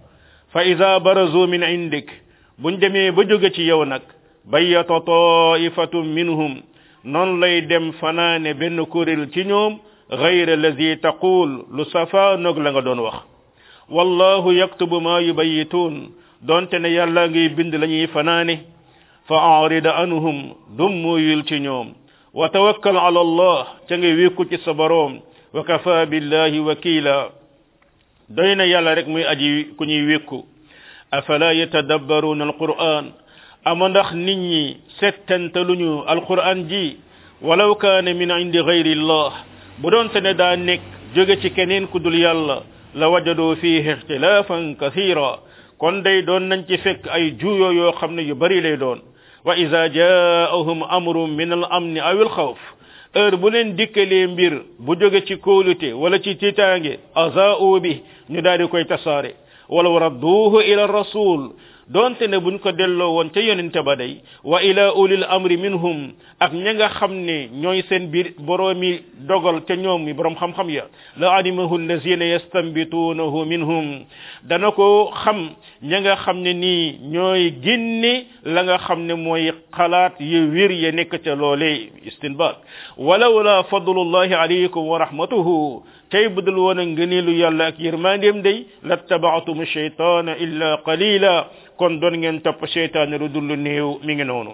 fa ida barazu min indik buñ demee ba jóge ci yow nag bayyata taifatun minhum noonu lay dem fanaane benn kuréel ci ñoom gayra lazi taqul lu safa noog la nga doon wax wallahu yaktubu ma yubayituun donte ne yàlla ngay bind la ñuy fanaane fa arida anhum dummuyul ci ñoom wa tawakkal ala allah ca nga wékku ci sa boroom wa kafa billahi wakila doy na yàlla rek muy aji ku ñuy wékku afala yatadabbaruna alquran ama ndax nit ñi settantaluñu alquran ji walaw kaane min indi gayri llah bu doonte ne daa nekk jóge ci keneen ku dul yàlla la wajadu fihi ixtilafan kathira kon day doon nañ ci fekk ay juuyoo yoo xam ne yu bari lay doon wa ida jaahum amrun min al amni aw al xawf heure bu leen dikkalee mbir bu jóge ci kóolute wala ci tiitaange azaau bi ñu daal di koy tasaare walaw radduuhu ila rasul donte ne buñ ko delloo woon ca yonente ba day wa ila ulil amri minhum ak ña nga xam ne ñooy seen biir boroomi dogal ca ñoom mi borom xam-xam ya la alimahu allazina yastanbituunahu minhum dana ko xam ña nga xam ne nii ñooy génne la nga xam ne mooy xalaat yu wér ya nekk ca loole istinbat walaw la fadlullahi alaykum wa rahmatuhu tey budul woon a ngëneelu yàlla ak yërmandeem day lattabaatum shaytaana illa qalila kon doon ngeen topp seytaane lu dul néew mi ngi noonu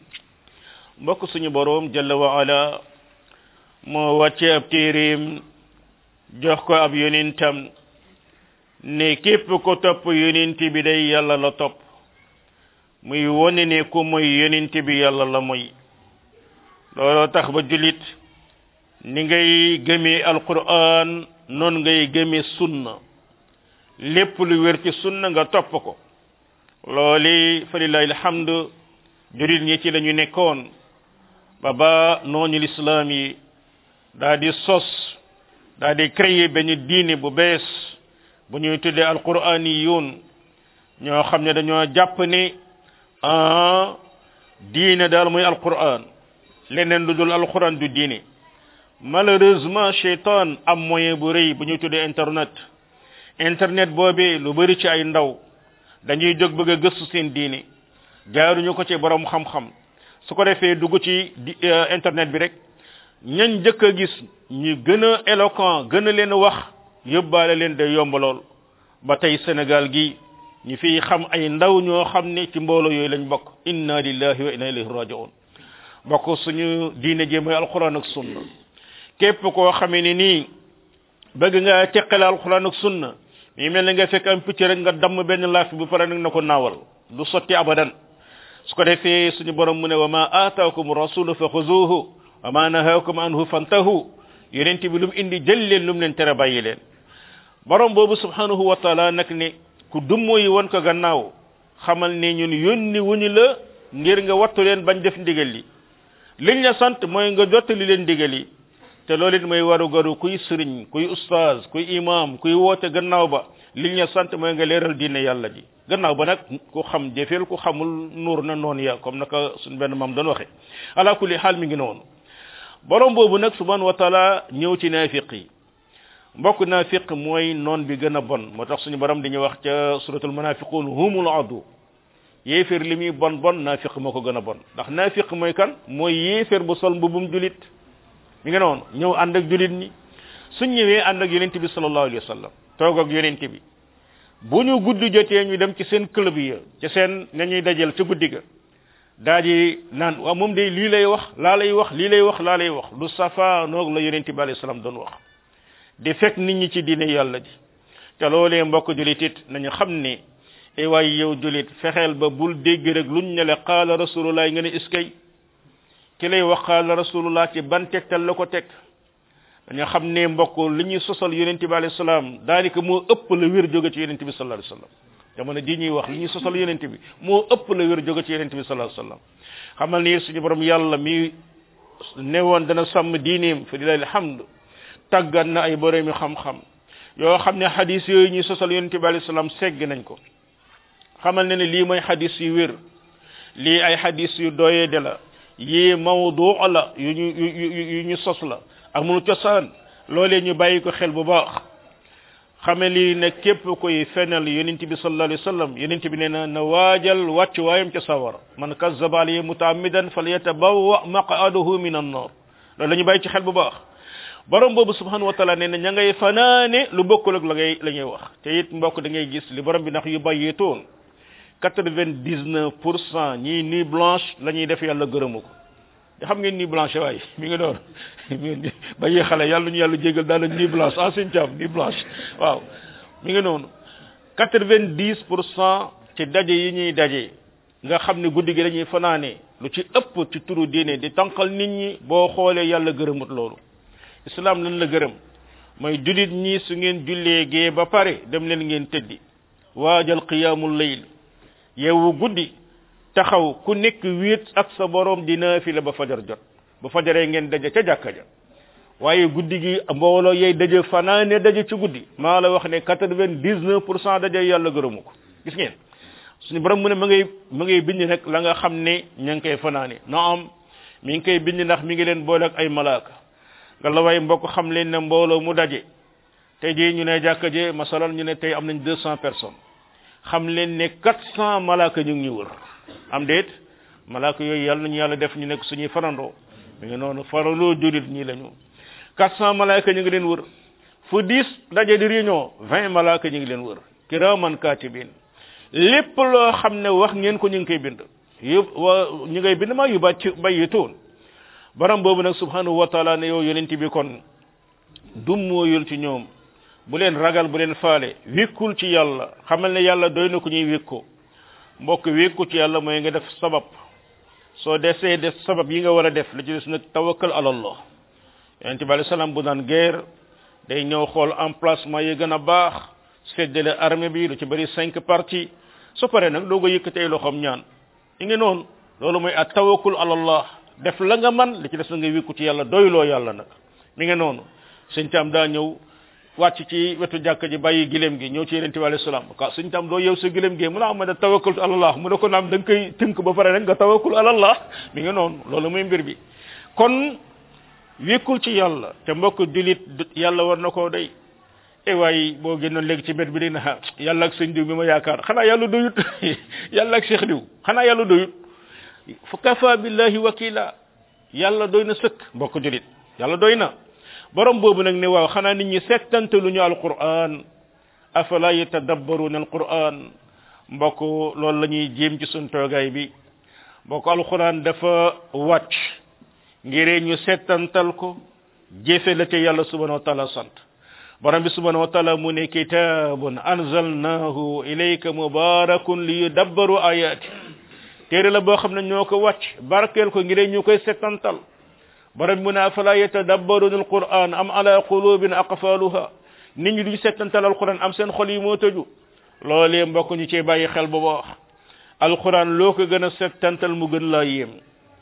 mbokk suñu boroom jalla wa ala moo wàcce ab téeréem jox ko ab yonentam ne képp ko topp yonent bi day yàlla la topp muy wone ne ku mooy yonent bi yàlla la mooy looloo tax ba julit ni ngay gëmee alquran noon ngay gëmee sunna lépp lu wér ci sunna nga topp ko looli fa lillahi alhamdu jurit ñi ci lañu nekkoon ba ba nooñu lislaam yi daa di sos daa di créer benn diine bu bees bu ñuy tuddee alquraniyun ñoo xam ne dañoo jàpp ne ah diine daal mooy alquran leneen lu dul alquran du diine malheureusement shaitan am moyen bu rëy bu ñuy tuddee internet internet boobee lu bari ci ay ndaw dañuy jóg bëgg a gëstu seen diine jaaruñu ko ci borom xam-xam su ko defee dugg ci internet bi rek ñañ njëkk a gis ñu gën a éloquent gën a leen wax yóbbaale leen day yomb lool ba tey Sénégal gi ñu fiy xam ay ndaw ñoo xam ne ci mbooloo yooyu lañ bokk inna lillahi wa inna ilayhi raji'un bokk suñu diine ji mooy alquran ak sunna képp koo xamee ni nii bëgg nga teqale alquran ak sunna mi mel ne nga fekk am picc rek nga damm benn laaf bu pare nag na ko naawal du sotti abadan su ko defee suñu borom mu ne wa ma aataakum rasulu fa xuzuhu wa ma nahaakum anhu fantahu yonent bi lu mu indi jël leen lu mu leen tere bàyyi leen borom boobu subhanahu wa taala nag ne ku dummo yi won ko gannaaw xamal ne ñun yónni wuñu la ngir nga wattu leen bañ def ndigal li liñ la sant mooy nga jottali leen ndigal yi te loolu it mooy waru garu kuy sëriñ kuy ustaaz kuy imam kuy woote gannaaw ba liñ la sant mooy nga leeral diine yàlla ji gannaaw ba nag ku xam jëfeel ku xamul nuur na noonu ya comme naka suñ benn maam doon waxe ala kulli xaal mi ngi noonu borom boobu nag subhanahu wa taala ñëw ci naafiq yi mbokk naafiq mooy noon bi gën a bon moo tax suñu borom dañuy wax ca suratul munafiqun humul adu yéeféer li muy bon bon naafiq moo ko gën a bon ndax naafiq mooy kan mooy yéeféer bu sol mbubum julit mi ngi noonu ñëw ànd ak julit ñi suñ ñëwee ànd ak yonent bi sallallahu alayhi wa sallam toog ak yonent bi bu ñu guddi jotee ñu dem ci seen club yi ci seen nga ñuy dajal ci guddi ga daa di naan waaw moom de lii lay wax laa lay wax lii lay wax laa lay wax lu safa noog la yonent bi alayhi salaam doon wax di fekk nit ñi ci diine yàlla ji te loolee mbokk julit it nañu xam ne e waay yow julit fexeel ba bul dégg rek luñ ne la qaala rasulullah nga ne iskay ki lay wax qaala rasulullah ci ban tegtal la ko teg dañu xam ne mbokk li ñuy sosal yonente bi alayhi salaam daanaka moo ëpp la wér jóge ci yonente bi sallallahu alayhi wasallam jamono ji ñuy wax li ñuy sosal yonente bi moo ëpp la wér jóge ci yonente bi sallallahu alayhi wasallam xamal ni suñu borom yàlla mi newoon dana sàmm diineem fa lillahi alhamd tàggat na ay boroomi xam-xam yoo xam ne xadis yooyu ñuy sosal yonente bi alayhi salaam segg nañ ko xamal ne ne lii mooy xadis yu wér lii ay xadis yu doyee de la yii mawdu la yu ñu yu yu ñu sos la amul cosaan loolee ñu bàyyi ko xel bu baax xame lii ne képp koy fenal yonent bi sallallahu alayhi wasallam yonent bi nee na na waajal wàcc waayam ca sawara man kazzaba alayhi mutaammidan falyatabawwa maq'adahu min an-nar loolu la ñu bàyyi ci xel bu baax borom boobu subhanahu wa taala nee na ña ngay fanaane lu bokkul ak la ngay la ñuy wax te it mbokk da ngay gis li borom bi ndax yu bàyyeetoon quatre-vingt-dix-neuf pour cent ñii nuit blanche la ñuy def yàlla gërëmu ko te xam ngeen nuit blanche waaye mi ngi doon bàyyi xale yàlla ñu yàlla jégal daal nuit blanche ah seen caam nuit blanche waaw mi ngi noonu quatre-vingt-dix pour cent ci daje yi ñuy daje nga xam ne guddi gi dañuy fanaane lu ci ëpp ci turu diine di tànqal nit ñi boo xoolee yàlla gërëmut loolu islam lan la gërëm mooy julit ñi su ngeen jullee gee ba pare dem leen ngeen tëddi waajal qiyaamul layl yeewu guddi taxaw ku nekk wéet ak sa borom di naafila ba fajar jot ba fajaree ngeen daje ca jàkka ja waaye guddi gi mbooloo yey daje fanaane daje ci guddi maa la wax ne quatre-vingt-dix-neuf pour cent daje yàlla gërëmu ko gis ngeen suñu borom mu ne ma ngay ma ngay bind nag la nga xam ne ña ngi koy fanaane na am mi ngi koy bind ndax mi ngi leen boole ak ay malaaka nga la way mbokk xam leen ne mbooloo mu daje tey jii ñu ne jàkka je masalan ñu ne tey am nañ deux cent personnes xam leen ne quatre cent malaaka ñu ngi ñu wër am déet malaaka yooyu yàlla nañu yàlla def ñu nekk suñuy farandoo mi ngi noonu farandoo julit ñii lañu quatre cent malaaka ñu ngi leen wër fu dix daje di réunion vingt malaaka ñu ngi leen wër kiraman katibin lépp loo xam ne wax ngeen ko ñu ngi koy bind yëpp wa ñu ngay bind maa yu ba ci bayyitoon baram boobu nag subhanahu wa taala ne yow yonent bi kon dummooyul ci ñoom bu leen ragal bu leen faale wékkul ci yàlla xamal ne yàlla doy na ko ñuy wékko mbokk wékku ci yàlla mooy nga def sabab soo desee def sabab yi nga war a def la ci des nag tawakkal ala allah yonent bi alayhi salaam bu daan guerre day ñëw xool emplacement yi gën a baax seddale armée bi lu ci bëri cinq parties su paree nag doo ko yëkkatee loxoom ñaan i ngi noonu loolu mooy at tawakkul ala allah def la nga man li ci des na nga wékku ci yàlla doyloo yàlla nag mi ngi noonu sëñ tam daa ñëw wàcc ci wetu jàkka ji bàyyi gileem gi ñëw ci yeneen bi alayhi salaam ka sëñ tam doo yow sa gileem gi mu ne am da tawakkul ala allah mu ne ko naam da nga koy tënk ba pare rek nga tawakkul ala allah mi ngi noonu loolu mooy mbir bi kon wékkul ci yàlla te mbokk julit yàlla war na koo day e waaye boo génnoon léegi ci mbir bi dina ha yàlla ak sëñ diw bi ma yaakaar xanaa yàlla doyut yàlla ak cheikh diw xanaa yàlla doyut fa kafa billahi wakila yàlla doy na sëkk mbokk julit yàlla doy na borom boobu nag ne waaw xanaa nit ñi settantalu ñu alquran afala yatadabbaruna alquran mbokk loolu la ñuy jéem ci sun toogaay bi mbokk alquran dafa wàcc ngiree ñu settantal ko jëfe la ca yàlla subhanahu wa taala sant borom bi subhanahu wa taala mu ne kitabun anzalnahu ilayka mubarakun li yudabbaru ayati téere la boo xam ne ñoo ko wàcc barkeel ko ngir ñu koy settantal borom bi mu ne afala yatadabbaruna alquran am ala qulubin aqfaluha nit ñi duñ settantal alquran am seen xol yi moo tëju loolee mbokk ñu cee bàyyi xel bu baax alquran loo ko gën a settantal mu gën laa yéem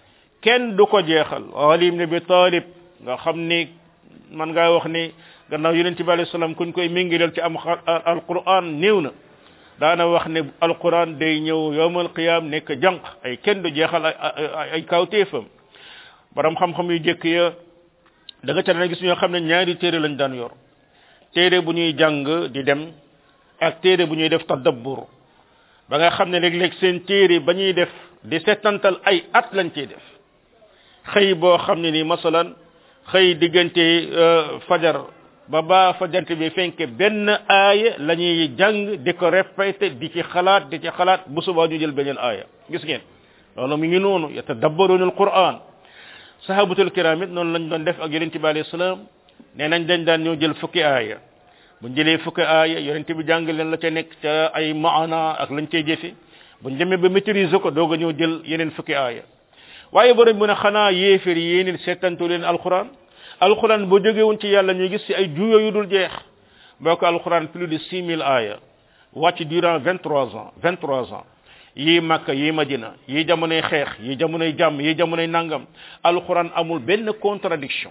kenn du ko jeexal alim ne bi talib nga xam ni man ngaa wax ni gannaaw yonente bi alayhi salaam kuñ koy mingilal ci am alquran néew na daana wax ne alquran day ñëw yowmal qiyam nekk jànq ay kenn du jeexal ay ay kawteefam borom xam-xam yu jëkk ya da nga ca dana gis ñoo xam ne ñaari téere lañ daan yor téere bu ñuy jàng di dem ak téere bu ñuy def tadabbur ba nga xam ne léeg-léeg seen téere ba ñuy def di settantal ay at lañ ciy def xëy boo xam ne ni masalan xëy diggante fajar ba ba fajante bi fenke benn aaya la ñuy jàng di ko répété di ci xalaat di ci xalaat bu subaa ñu jël beneen aaya gis ngeen loolu mi ngi noonu yatadabbaruna alquran sahabatul kiram it noonu lañ doon def ak yonente bi alayhi salaam nee nañ dañ daan ñëw jël fukki aaya buñ jëlee fukki aaya yonente bi jàng leen la ca nekk ca ay maana ak lañ cey jëfe buñ demee ba maîtriser ko doog a ñëw jël yeneen fukki aaya waaye borom mu ne xanaa yéefér yéenit seetantu leen alquran alquran boo jógewoon ci yàlla ñu gis ci ay juyo yu dul jeex boo ko alquran plus de six mille aaya wàcc durant vingt trois ans vingt trois ans yii makka yii madina yii jamonoy xeex yii jamonoy jàmm yii jamonoy nangam alquran amul benn contradiction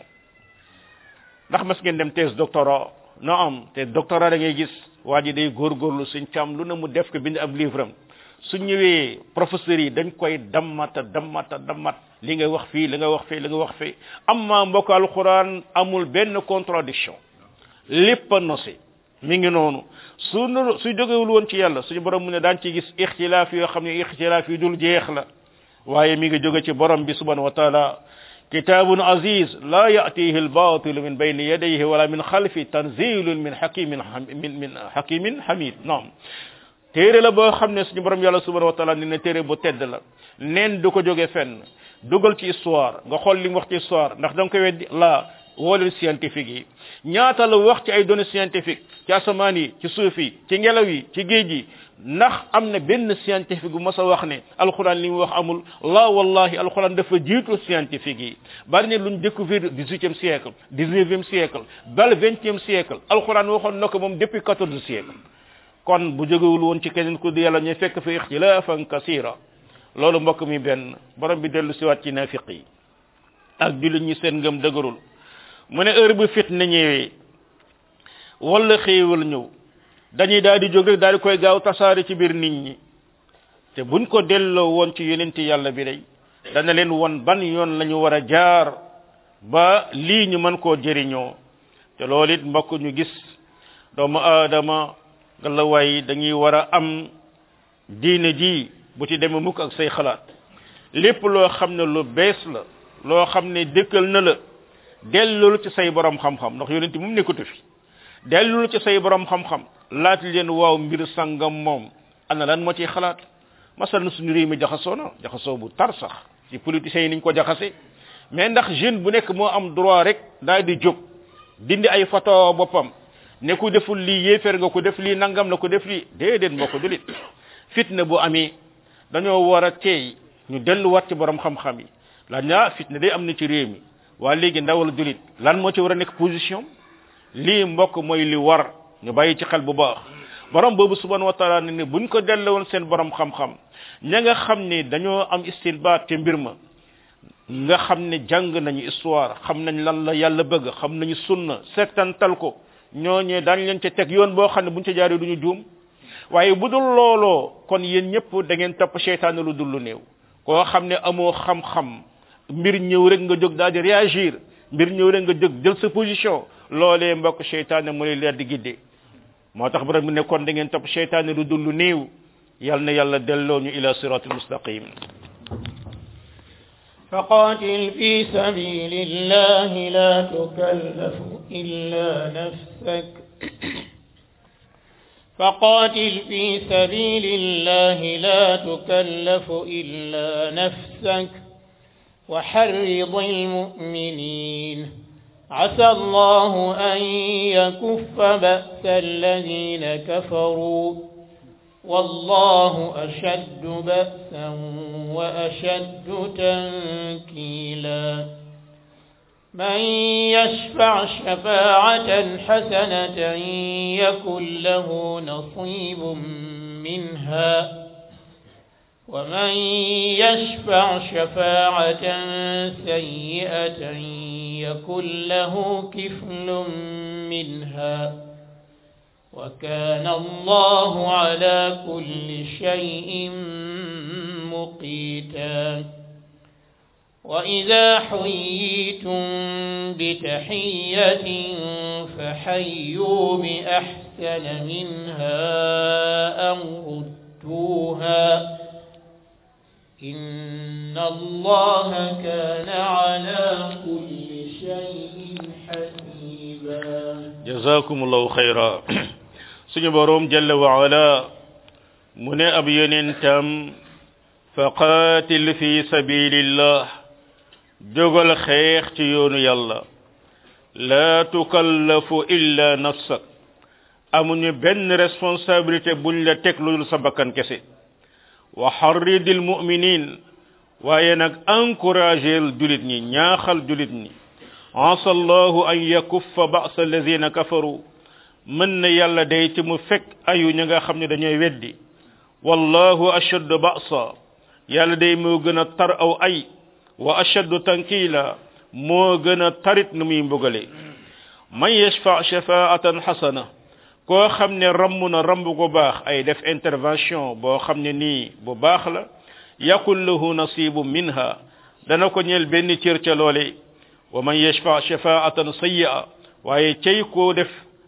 ndax mas ngeen dem thèse doctorat no am te doctorat da ngay gis waa ji day góorgóorlu suñ càmm lu ne mu def ko bind ab livre am su ñëwee professeurs yi dañ koy dammata dammata dammat li nga wax fii li nga wax fii li nga wax fii amma mbokk alquran amul benn contradiction lépp a nosi mi ngi noonu su su jógewul woon ci yàlla suñu borom mu ne daan ci gis ixtilaaf yoo xam ne ixtilaaf yu dul jeex la waaye mi ngi jóge ci borom bi subhanahu wa taala kitabun aziz la yatihi albatilu min bayni yadayhi wala min xalfi tanzilun min hakimin min min hakimin hamid naam téere la boo xam ne suñu borom yàlla subhanahu wa taala ni ne téere bu tedd la neen du ko jóge fenn dugal ci histoire nga xool li mu wax ci histoire ndax da nga koy weddi la wooleel scientifique yi ñaata la wax ci ay données scientifiques ci asamaan yi ci suuf yi ci ngelaw yi ci géej yi ndax am na benn scientifique bu mas a wax ne alxuraan li mu wax amul la wallahi alxuraan dafa jiitu scientifique yi bari ne luñ découvrir dix-huitième siècle dix-neuvième siècle bal vingtième siècle alxuraan waxoon na ko moom depuis quatorze siècle kon bu jógewul woon ci keneen ku di yàlla ñu fekk fi ixtilaafan kasira loolu mbokk mi benn borom bi dellu siwaat ci nafiq yi ak jullit ñi seen ngëm dëgërul mu ne heure bu fitna ñëwee wala xéewal ñëw dañuy daal di jóg rek daal di koy gaaw tasaare ci biir nit ñi te buñ ko delloo woon ci yonenti yàlla bi day dana leen won ban yoon la ñu war a jaar ba lii ñu mën koo jëriñoo te loolu it mbokk ñu gis doomu aadama nga la way dañuy war a am diine ji bu ci demee mukk ak say xalaat lépp loo xam ne lu bees la loo xam ne dëkkal na la dellul ci say borom xam-xam ndax yonent moom nekkatu fi dellul ci say borom xam-xam laaj leen waaw mbir sangam moom ana lan moo ciy xalaat masal na suñu réew mi jaxasoo na jaxasoo bu tar sax ci politiciens yi niñ ko jaxase mais ndax jeune bu nekk moo am droit rek daal di jóg dindi ay photo boppam ne ku deful lii yéeféer nga ko def lii nangam la ko def lii déedéet moo ko dulit fitna bu amee dañoo war a teey ñu delluwaat ci borom xam-xam yi laaj naa fitna day am na ci réew mi waa léegi ndawal dulit lan moo ci war a nekk position lii mbokk mooy li war ñu bàyyi ci xel bu baax borom boobu subhanahu wa taala ne ne buñ ko dellowoon seen borom xam-xam ña nga xam ne dañoo am istilbaat te mbir ma nga xam ne jàng nañu histoire xam nañ lan la yàlla bëgg xam nañu sunna settantal ko ñooñee daañ leen ca teg yoon boo xam ne buñ ca jaaree duñu juum waaye bu dul looloo kon yéen ñëpp da ngeen topp seytaane lu dul lu néew koo xam ne amoo xam-xam mbir ñëw rek nga jóg daal di réagir mbir ñëw rek nga jóg jël sa position loolee mbokk seytaane mu lay leer di gidde moo tax borom bi ne kon da ngeen topp seytaane lu dul lu néew yal na yàlla delloo ñu ila siratul mustaqim فقاتل في سبيل الله لا تكلف إلا نفسك فقاتل في سبيل الله لا تكلف إلا نفسك وحرض المؤمنين عسى الله أن يكف بأس الذين كفروا والله أشد بأسا وأشد تنكيلا من يشفع شفاعة حسنة يكن له نصيب منها ومن يشفع شفاعة سيئة يكن له كفل منها وكان الله على كل شيء مقيتا وإذا حييتم بتحية فحيوا بأحسن منها أو ردوها إن الله كان على كل شيء حسيبا jazakumullahu khayra suñu borom jalla wa ala mu ne ab yonentam fa qatil fi sabilillah jógal xeex ci yoonu yàlla la tukallafu illa nafsak amuñu benn responsabilité buñ la teg lu dul sa bakkan kese wa harridil mu'minin waaye nag encourageel julit ñi ñaaxal julit ñi asa allahu an yakuffa ba'sa alladhina kafaru mën na yàlla day ci mu fekk ayu ña nga xam ne dañooy weddi wallahu ashaddu ba'sa yàlla day moo gën a tar aw ay wa ashaddu tankila moo gën a tarit nu muy mbugale man yashfa shafaatan hasana koo xam ne ramm na ramb gu baax ay def intervention boo xam ne nii bu baax la yakun lahu nasibu minha dana ko ñeel benn cër ca loole wa man yashfa shafaatan sayyi'a waaye cey koo def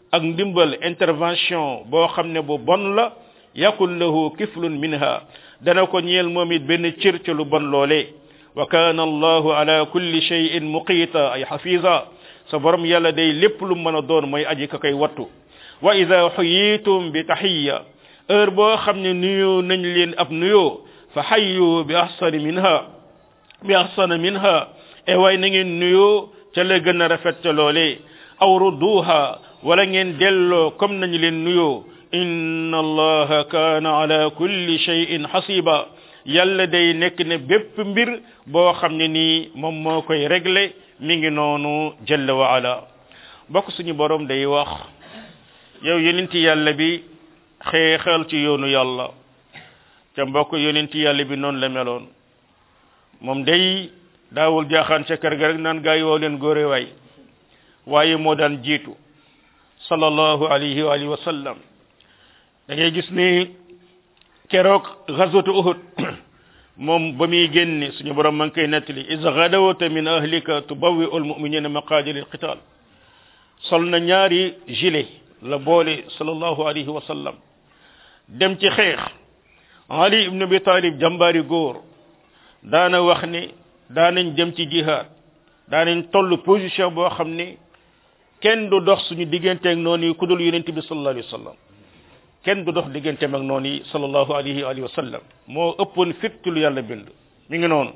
ak ndimbal intervention boo xam ne bu bon la yakun lahu kiflun minha dana ko ñeel moom it benn cër ca lu bon loolee wa kana allahu ala kulli shay'in muqita ay hafiza sa borom yàlla day lépp lu mën a doon mooy aji ka koy wattu wa ida xuyitum bi taxiya heure boo xam ne nuyoo nañ leen ab nuyoo fa xayyu bi ahsani minha bi ahsana minha e waay na ngeen nuyoo ca la gën a rafet ca loolee aw rudduha wala ngeen delloo comme nañu leen nuyoo inna allaha kaana ala kulli shay'in hasiba yàlla day nekk ne bépp mbir boo xam ne nii moom moo koy réglé mi ngi noonu jalla wa ala bokk suñu borom day wax yow yonenti yàlla bi xeexal ci yoonu yàlla ca mbokk yonenti yàlla bi noonu la meloon moom day daawul jaaxaan ca kër ga rek naan gaa yi woo leen góore waay waaye moo daan jiitu sallallahu alayhi wa alihi wa sallam da ngay gis ni keroog ghazwatu uhud moom ba muy génne suñu borom ma ngi koy nettali is ghadawta min ahlika tubawwi'u almu'minina maqaadira alqital sol na ñaari gilet la boole sallallahu alayhi wa sallam dem ci xeex ali ibn abi talib jàmbaari góor daana wax ne daanañ dem ci jihaad daanañ toll position boo xam ne kenn du dox suñu digganteeg noonu yi ku dul yonent bi sallallahu alayhi wa sallam kenn du dox digganteem ak noonu yi sallallahu alayhi wa sallam moo ëppoon fépp lu yàlla bind mi ngi noonu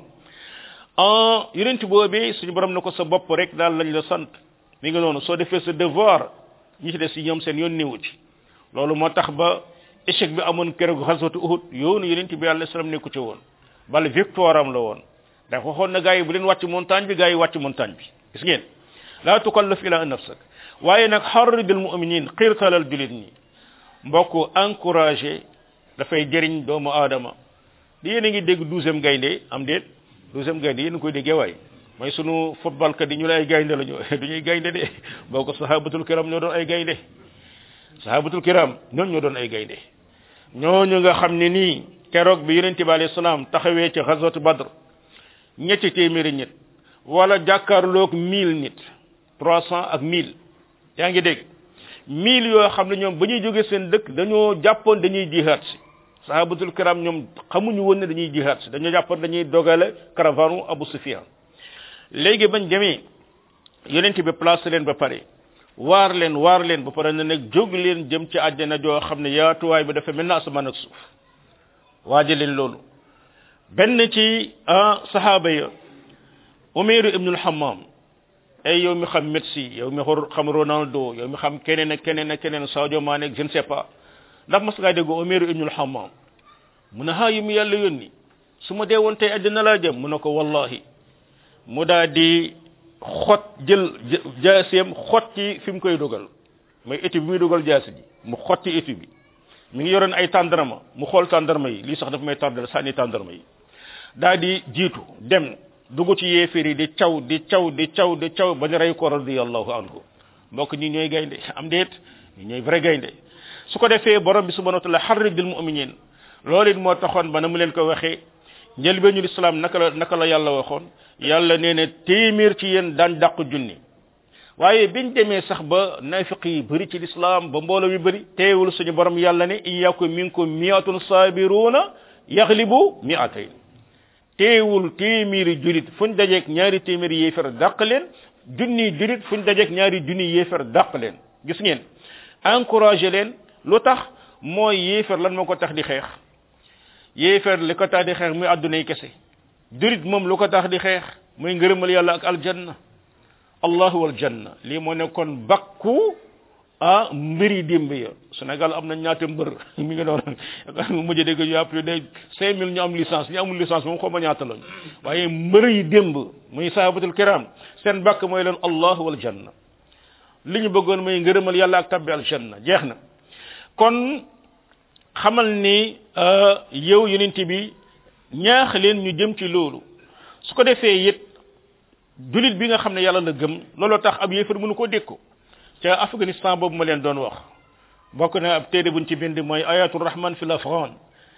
en yonent boobee suñu borom na ko sa bopp rek daal lañ la sant mi ngi noonu soo defee sa devoir ñi ci des si ñoom seen yoon néewu ci loolu moo tax ba échec bi amoon keroog xaswatu uhud yoonu yonent bi alayhi salaam nekku ci woon bal victoire am la woon dafa waxoon na gars yi bu leen wàcc montagne bi gars yi wàcc montagne bi gis ngeen laa tukallaf ila nafsak waaye nag xarridil muminin xiirtalal julit ñi mbokk encouragé dafay jëriñ doomu aadama di yéen a ngi dégg douzième gaynde am déet douzième gaynde yéen a koy déggee waay mooy sunu football kat yi ñu la ay gaynde la ñu du ñuy gaynde de boo ko sahabatul kiram ñoo doon ay gaynde sahabatul kiram ñoon ñoo doon ay gaynde ñooñu nga xam ne nii keroog bi yonente bi alayhi salaam taxawee ci xazwatu badr ñetti téeméeri nit wala jàkkaarloog mille nit trois cent ak mille yaa ngi dégg mille yoo xam ne ñoom ba ñuy jógee seen dëkk dañoo jàppoon dañuy jihaat si sahabatul kiram ñoom xamuñu woon ne dañuy jihaat si dañoo jàppoon dañuy dogale caravane Abu Sufyan léegi bañ demee yonent bi placé leen ba pare waar leen waar leen ba pare ne nag jóg leen jëm ci àjjana joo xam ne yaatuwaay bi dafa mel na asamaan ak suuf waaje leen loolu benn ci ah sahaaba ya Umayru ibnul Hammam ay yow mi xam Messi yow mi xam Ronaldo yow mi xam keneen ak keneen ak keneen Sadio Mané je ne sais pas ndax mas ngaa dégg Umayru ibnul Hammam mu ne ha yi mu yàlla yónni su ma dee woon tey àddina laa jëm mu ne ko wallahi mu daa di xot jël jaaseem xot ci fi mu koy dugal mooy étu bi muy dugal jaasi ji mu xot ci étu bi mi ngi yoroon ay tàndarma mu xool tàndarma yi lii sax dafa may tardal sànni tàndarma yi daa di jiitu dem dugg ci yéeféer yi di caw di caw di caw di caw ba ñu rey ko radiyallahu anhu mbokk ñi ñooy gaynde am déet ñi ñooy vrai gaynde su ko defee borom bi subhanahu wa taala xarridil muminin loolu it moo taxoon ba na mu leen ko waxee njëlbeenu lislaam naka la naka la yàlla waxoon yàlla nee na téeméer ci yéen daan dàq junni waaye biñ demee sax ba nafiq yi bëri ci lislaam ba mbooloo mi bëri teewul suñu borom yàlla ne in yaku minkum miatun sabiruna yaglibu miatayn teewul téeméeri julit fuñ dajeeg ñaari téeméeri yéefar dàq leen junni julit fuñ dajeeg ñaari junni yéefar dàq leen gis ngeen encouragé leen lu tax mooy yéefar lan moo ko tax di xeex yéefar li ko tax di xeex muy àddunay kese julit moom lu ko tax di xeex muy ngërëmal yàlla ak aljanna allahu wal janna lii moo nekkoon bakku ah mbiri démb ya Sénégal am na ñaata mbër mi ngi noonu mu mujj dégg ñu appelé de cinq mille ñu am licence ñu amul licence moom xaw ma ñaata lañ waaye mbër yi démb muy sahabatul kiram seen bakk mooy leen allahu wal janna li ñu bëggoon mooy ngërëmal yàlla ak tabbi aljanna jeex na kon xamal ni yow yonent bi ñaax leen ñu jëm ci loolu su ko defee it julit bi nga xam ne yàlla la gëm looloo tax ab yéefar mënu koo dékku ca afghanistan boobu ma leen doon wax bokk na ab téere buñ ci bind mooy ayatul rahman fi l'afghan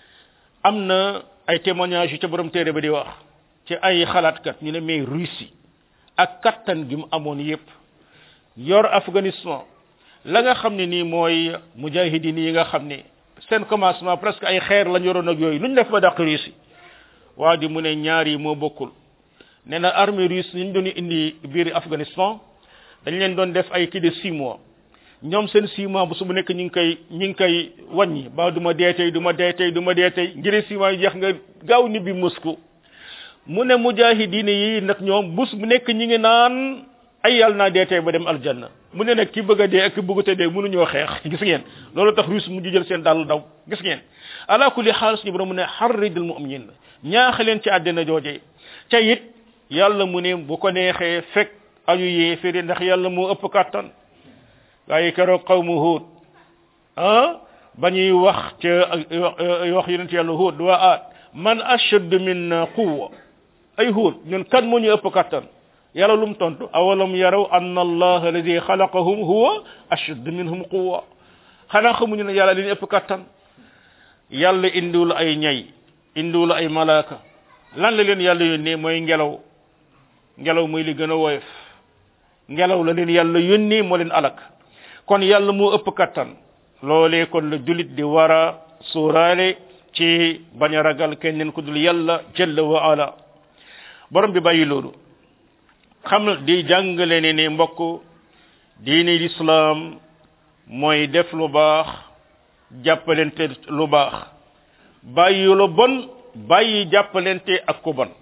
am na ay témoignages yu ca borom téere ba di wax ci ay xalaatkat ñu ne mais Russie ak kattan gi mu amoon yépp yor afghanistan la nga xam ne nii mooy mujahidin yi nga xam ne seen commencement presque ay xeer lañ yoroon ak yooyu lu ñu def ba dàq russe waa ji mu ne ñaar yi moo bokkul nee na armée russe ñu doon indi biir afghanistan dañ leen doon def ay kii de six mois ñoom seen six mois bu su bu nekk ñu ngi koy ñu ngi koy wàññi ba du ma dee tey du ma dee tey du ma dee tey ngir six mois yi jeex nga gaaw ni bi Moscou mu ne mujahidin yi nag ñoom bus bu nekk ñi ngi naan ay yàlla naa dee tey ba dem aljanna mu ne nag ki bëgg a dee ak ki bëggut a dee mënuñoo xeex gis ngeen loolu tax russe mu jël seen dàll daw gis ngeen ala kulli xaal suñu borom mu ne xarridil mu'minin ñaax leen ci àddina jooje ca it yàlla mu ne bu ko neexee fekk ayu yéeféri ndax yàlla moo ëpp kàttan waaye keroog qawmu huud ah ba ñuy wax ca wax yonent yàlla huud waa aat man ashad minna quwwa ay huud ñun kan moo ñu ëpp kàttan yàlla lum tontu awalam yaraw anna allah alladi xalaqahum huwa ashad minhum quwwa xanaa xamuñu ne yàlla li ëpp kàttan yàlla indiwul ay ñay indiwul ay malaaka lan la leen yàlla yónnee mooy ngelaw ngelaw mooy li gën a woyof ngelaw la leen yàlla yónnee moo leen alak kon yàlla moo ëpp kattan loolee kon la julit di war a suuraale ci bañ a ragal keneen ku dul yàlla jalla wa ala borom bi bàyyi loolu xam di jàngale ne ne mbokk diine lislaam mooy def lu baax jàppalente lu baax bàyyi lu bon bàyyi jàppalente ak ku bon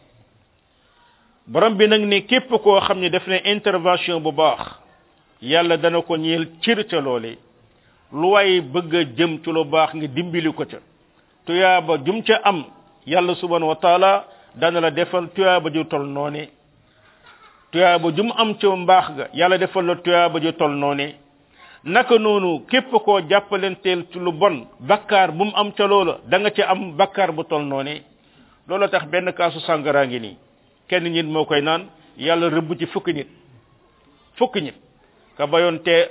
borom bi nag ne képp koo xam ne def na intervention bu baax yàlla dana ko ñeel cër ca loole lu waay bëgg a jëm ci lu baax nga dimbali ko ca tuyaaba jum ca am yàlla subhanahu wa taala dana la defal tuyaaba ju tol noone tuyaaba jum am ca mbaax ga yàlla defal la tuyaaba ju tol noone naka noonu képp koo jàppalenteel ci lu bon bakkaar bu mu am ca loola da nga ca am bakkaar bu tol noone loola tax benn kaasu sàngara ngi nii kenn nit moo koy naan yàlla rëbb ci fukki nit fukki nit ka bayoon te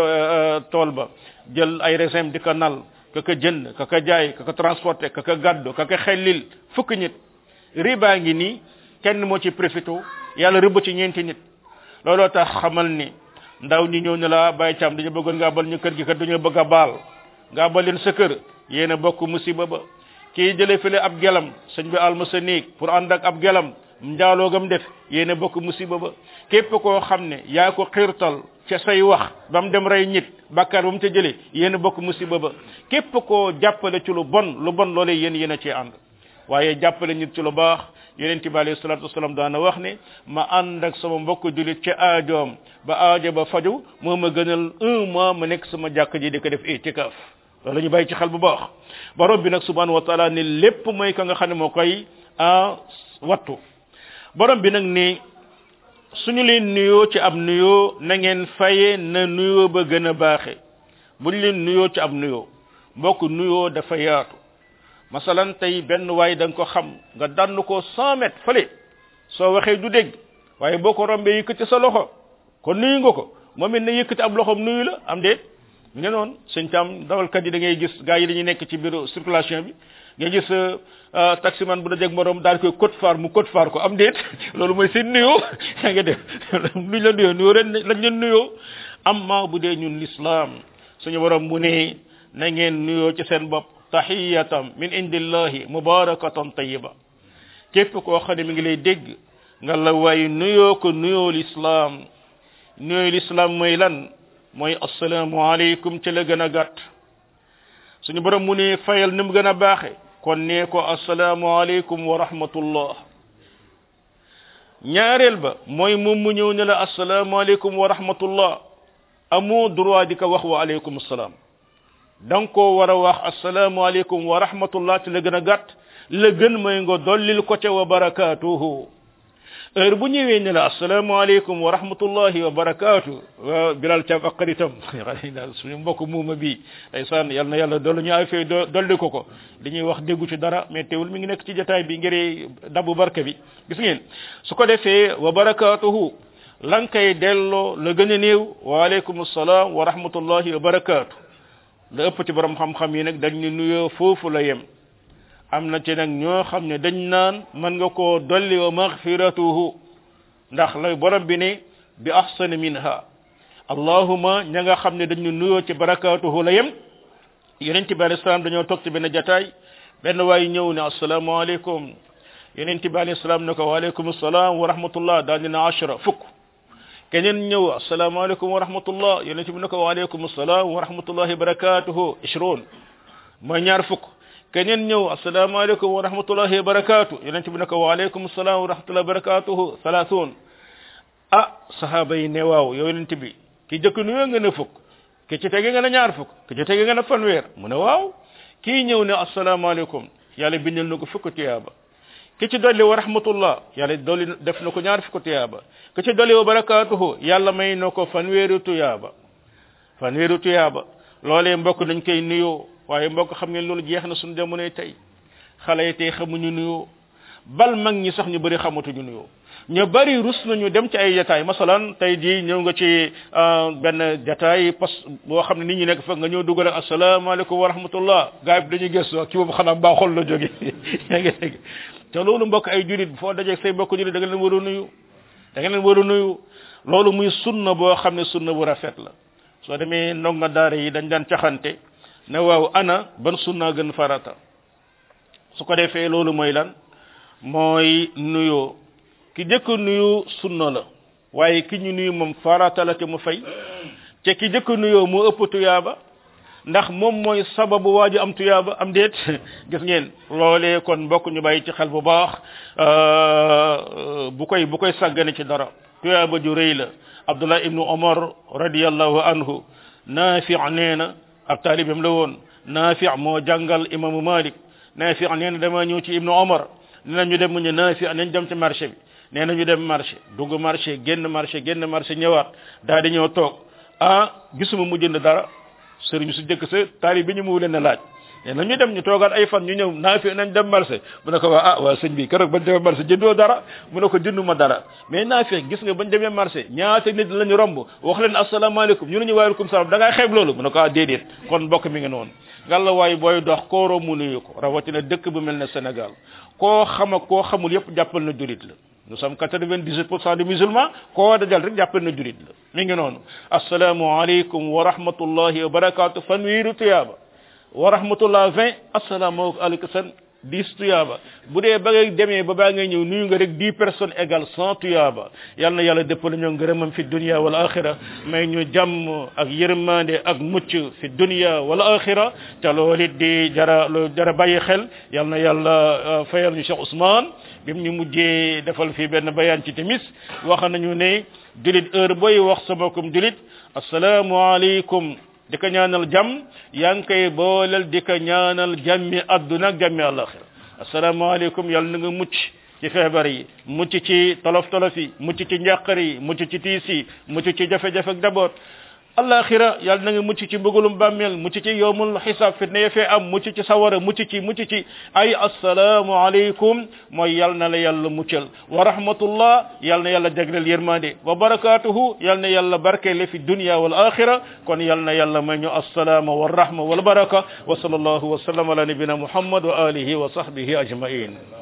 tool ba jël ay raisin di ko nal ka ka jënd ka ka jaay ka ka transporté ka ka gàddu ka ka xellil fukki nit riba ngi nii kenn moo ci profité yàlla rëbb ci ñeenti nit looloo tax xamal ni ndaw ñi ñëw ne la bàyyi caam dañu bëggoon nga abal ñu kër gi kat dañoo bëgg a baal nga abal leen sa kër yéen a bokk musiba ba kii jëlee fële ab gelam sëñ bi alma sa néeg pour ànd ak ab gelam njaaloo gam def yéen bokk musiba ba képp koo xam ne yaa ko xiirtal ca say wax ba mu dem rey nit bàkkaar ba mu ca jëlee yéen bokk musiba ba képp koo jàppale ci lu bon lu bon loolee yéen yéen a cee ànd waaye jàppale nit ci lu baax yonent bi alayhi salatu wasalaam daana wax ne ma ànd ak sama mbokk julit ca aajoom ba aajo ba faju moo ma gënal un mois ma nekk sama jàkk ji di ko def itikaaf loolu ñu bàyyi ci xel bu baax borom bi nag subhanahu wa taala ne lépp mooy ka nga xam ne moo koy a wattu borom bi nag ni suñu leen nuyoo ci ab nuyoo na ngeen faye na nuyoo ba gën a baaxe buñ leen nuyoo ci ab nuyoo mbokk nuyoo dafa yaatu masalan tey benn waay da nga ko xam nga dann ko cent mètres fële soo waxee du dégg waaye boo ko rombee yëkkati sa loxo kon nuyu nga ko moom it na yëkkati ab loxoom nuyu la am déet nga noonu sëñ tam dawalkat yi da ngay gis gars yi dañuy nekk ci bureau circulation bi nga gis taximan bu da jeg morom daal koy code phare mu code phare ko am déet loolu mooy seen nuyoo yaa nga def luñ la nuyoo nuyoo ren lañ leen nuyoo amma bu dee ñun l'islam suñu borom mu ne na ngeen nuyoo ci seen bopp tahiyatam min indillahi mubarakatan tayyiba képp koo xam ne mi ngi lay dégg nga la waaye nuyoo ko nuyoo l'islam nuyoo l'islam mooy lan mooy assalaamu aleykum ci la gën a gàtt suñu borom mu ne fayal ni mu gën a baaxe kon nee ko assalaamu aleykum wa rahmatullah ñaareel ba mooy moom mu ñëw ne la assalaamu aleykum wa rahmatullah amoo droit di ko wax wa aleykum salaam da nga koo war a wax assalaamu aleykum wa rahmatullah ci la gën a gàtt la gën mooy nga dollil ko ca wa barakaatuhu heure bu ñëwee ne la asalaamaaleykum wa rahmatullahi wa barakaatu wa bilal caab ak xaritam suñu mbokk muuma bi ndeysaan yal na yàlla dolli ñu ay fay dolli ko ko li ñuy wax déggu ci dara mais teewul mi ngi nekk ci jotaay bi ngir dabu barke bi gis ngeen su ko defee wa barakaatuhu lan kay delloo la gën a néew waaleykum salaam wa rahmatullahi wa barakaatu la ëpp ci borom xam-xam yi nag dañ ne nuyoo foofu la yem am na ci nag ñoo xam ne dañ naan mën nga koo dolli wa maghfiratuhu ndax lay borom bi ne bi ahsani minha allahuma ña nga xam ne dañu nuyoo ci barakaatuhu la yem yonent bi alayhi salaam dañoo toog ci benn jataay benn waay ñëw ne asalaamaaleykum yonent bi alayhi salaam ne ko waaleykum salaam wa rahmatullah daal dina ashra fukk keneen ñëw asalaamaaleykum wa rahmatullah yonent bi ne ko waaleykum salaam wa rahmatullahi barakatuhu ishroon mooy ñaar fukk keneen ñëw asalaamaaleykum wa rahmatullahi wa barakatuh yonent bi ne ko waaleykum salaam wa rahmatullahi wa barakatuhu salaasuun ah sahaaba yi ne waaw yow yonent bi ki jëkk nuyoo nga ne fukk ki ci tege nga ne ñaar fukk ki ci tege nga ne fanweer mu ne waaw kii ñëw ne asalaamaaleykum yàlla bindal na ko fukk tiyaaba ki ci dolli wa rahmatullah yàlla dolli def na ko ñaar fukk tiyaaba ki ci dolli wa barakatuhu yàlla may na ko fanweeru tuyaaba fanweeru tuyaaba loolee mbokk dañ koy nuyoo waaye mbokk xam ngeen loolu jeex na suñu jamonoy tey xale yi tey xamuñu nuyoo bal mag ñi sax ñu bëri xamatuñu nuyoo ñu bari rus nañu dem ci ay jataay masalan tey jii ñëw nga ci benn jataay pas boo xam ne nit ñi nekk fa nga ñëw dugal ak asalaamaaleykum wa rahmatullah gaa yi dañuy gëstu ki boobu xanaa mbaaxol la jóge yaa ngi dégg te loolu mbokk ay julit foo dajeeg say mbokk julit da nga leen war a nuyu da nga leen war a nuyu loolu muy sunna boo xam ne sunna bu rafet la soo demee ndonga daara yi dañ daan caxante ne waaw ana ban sunna gën farata su ko defee loolu mooy lan mooy nuyoo ki jëkk nuyu sunna la waaye ki ñu nuyu moom farata la te mu fay te ki jëkk nuyoo mu ëpp tuyaaba ndax moom mooy sababu waaju am tuyaaba am déet gis ngeen loolee kon mbokk ñu bàyyi ci xel bu baax bu koy bu koy sàggane ci dara tuyaaba ju rëy la abdullah ibnu omar radiallahu anhu naafi nee na ab taalibam la woon naafi moo jàngal imaamu malik naafi nee na dama ñëw ci ibnu omar nee na ñu dem mu ñu naafi nañ dem ci marché bi nee na ñu dem marché dugg marché génn marché génn marché ñëwaat daal di ñëw toog ah gisuma mu jënd dara sëriñ su jëkk sa taali bi ñu mu leen a laaj nee na ñu dem ñu toogaat ay fan ñu ñëw naa fi nañ dem marché mu ne ko waa ah waa sëñ bi keroog bañ demee marché jëndoo dara mu ne ko jënduma dara mais naa fi gis nga bañ demee marché ñaata nit lañu romb wax leen asalaamaaleykum ñu ne ñu waaleykum salaam da ngaa xeeb loolu mu ne ko ah déedéet kon mbokk mi nga noonu ngalla waaye booy dox koo romb nuyu ko rawatina dëkk bu mel ne Sénégal koo xam ak koo xamul yëpp jàppal na jurit la nous sommes 98% de musulmans koo dajal rek jàppal na jurit la mi ngi noonu asalaamaaleykum wa rahmatullahi wa barakatu fanweeri tuyaaba wa rahmatullah 20 asalaamaaleykum san 10 tuyaaba bu dee ba ngay demee ba baa ngay ñëw nuyu nga rek 10 personnes égale 100 tuyaaba yal na yàlla dëppale ñoo ngërëmam fi dunia wal axira may ñu jàmm ak yërmande ak mucc fi dunia wal axira te loolu it di jara lu jara bàyyi xel yal na yàlla fayal ñu Cheikh Ousmane bi mu ñu mujjee defal fii benn bayaan ci timis wax nañu ne julit heure booy wax sa mbokkum julit asalaamualeykum di ko ñaanal jàmm yaa ngi koy booleel di ko ñaanal jàmmi adduna ak jàmmi àllaxira asalaamaaleykum yàlla na nga mucc ci feebar yi mucc ci tolof tolof yi mucc ci njàqar yi mucc ci tiis yi mucc ci jafe-jafe ak daboot alaxira yàlla na nga mucc ci mbëggalum bàmmeel mucc ci yowmul xisaab fitna ya fee am mucc ci sawara mucc ci mucc ci ay assalaamu aleykum mooy yàlla na la yàlla muccal wa rahmatullah yàlla na yàlla jagleel yërmande wa barakatuhu yàlla na yàlla barkeele fi dunya wal axira kon yàlla na yàlla may ñu assalaama wa rahma wal baraka wa sallallahu wa sallam ala nabina muhammad wa alihi wa sahbihi ajmain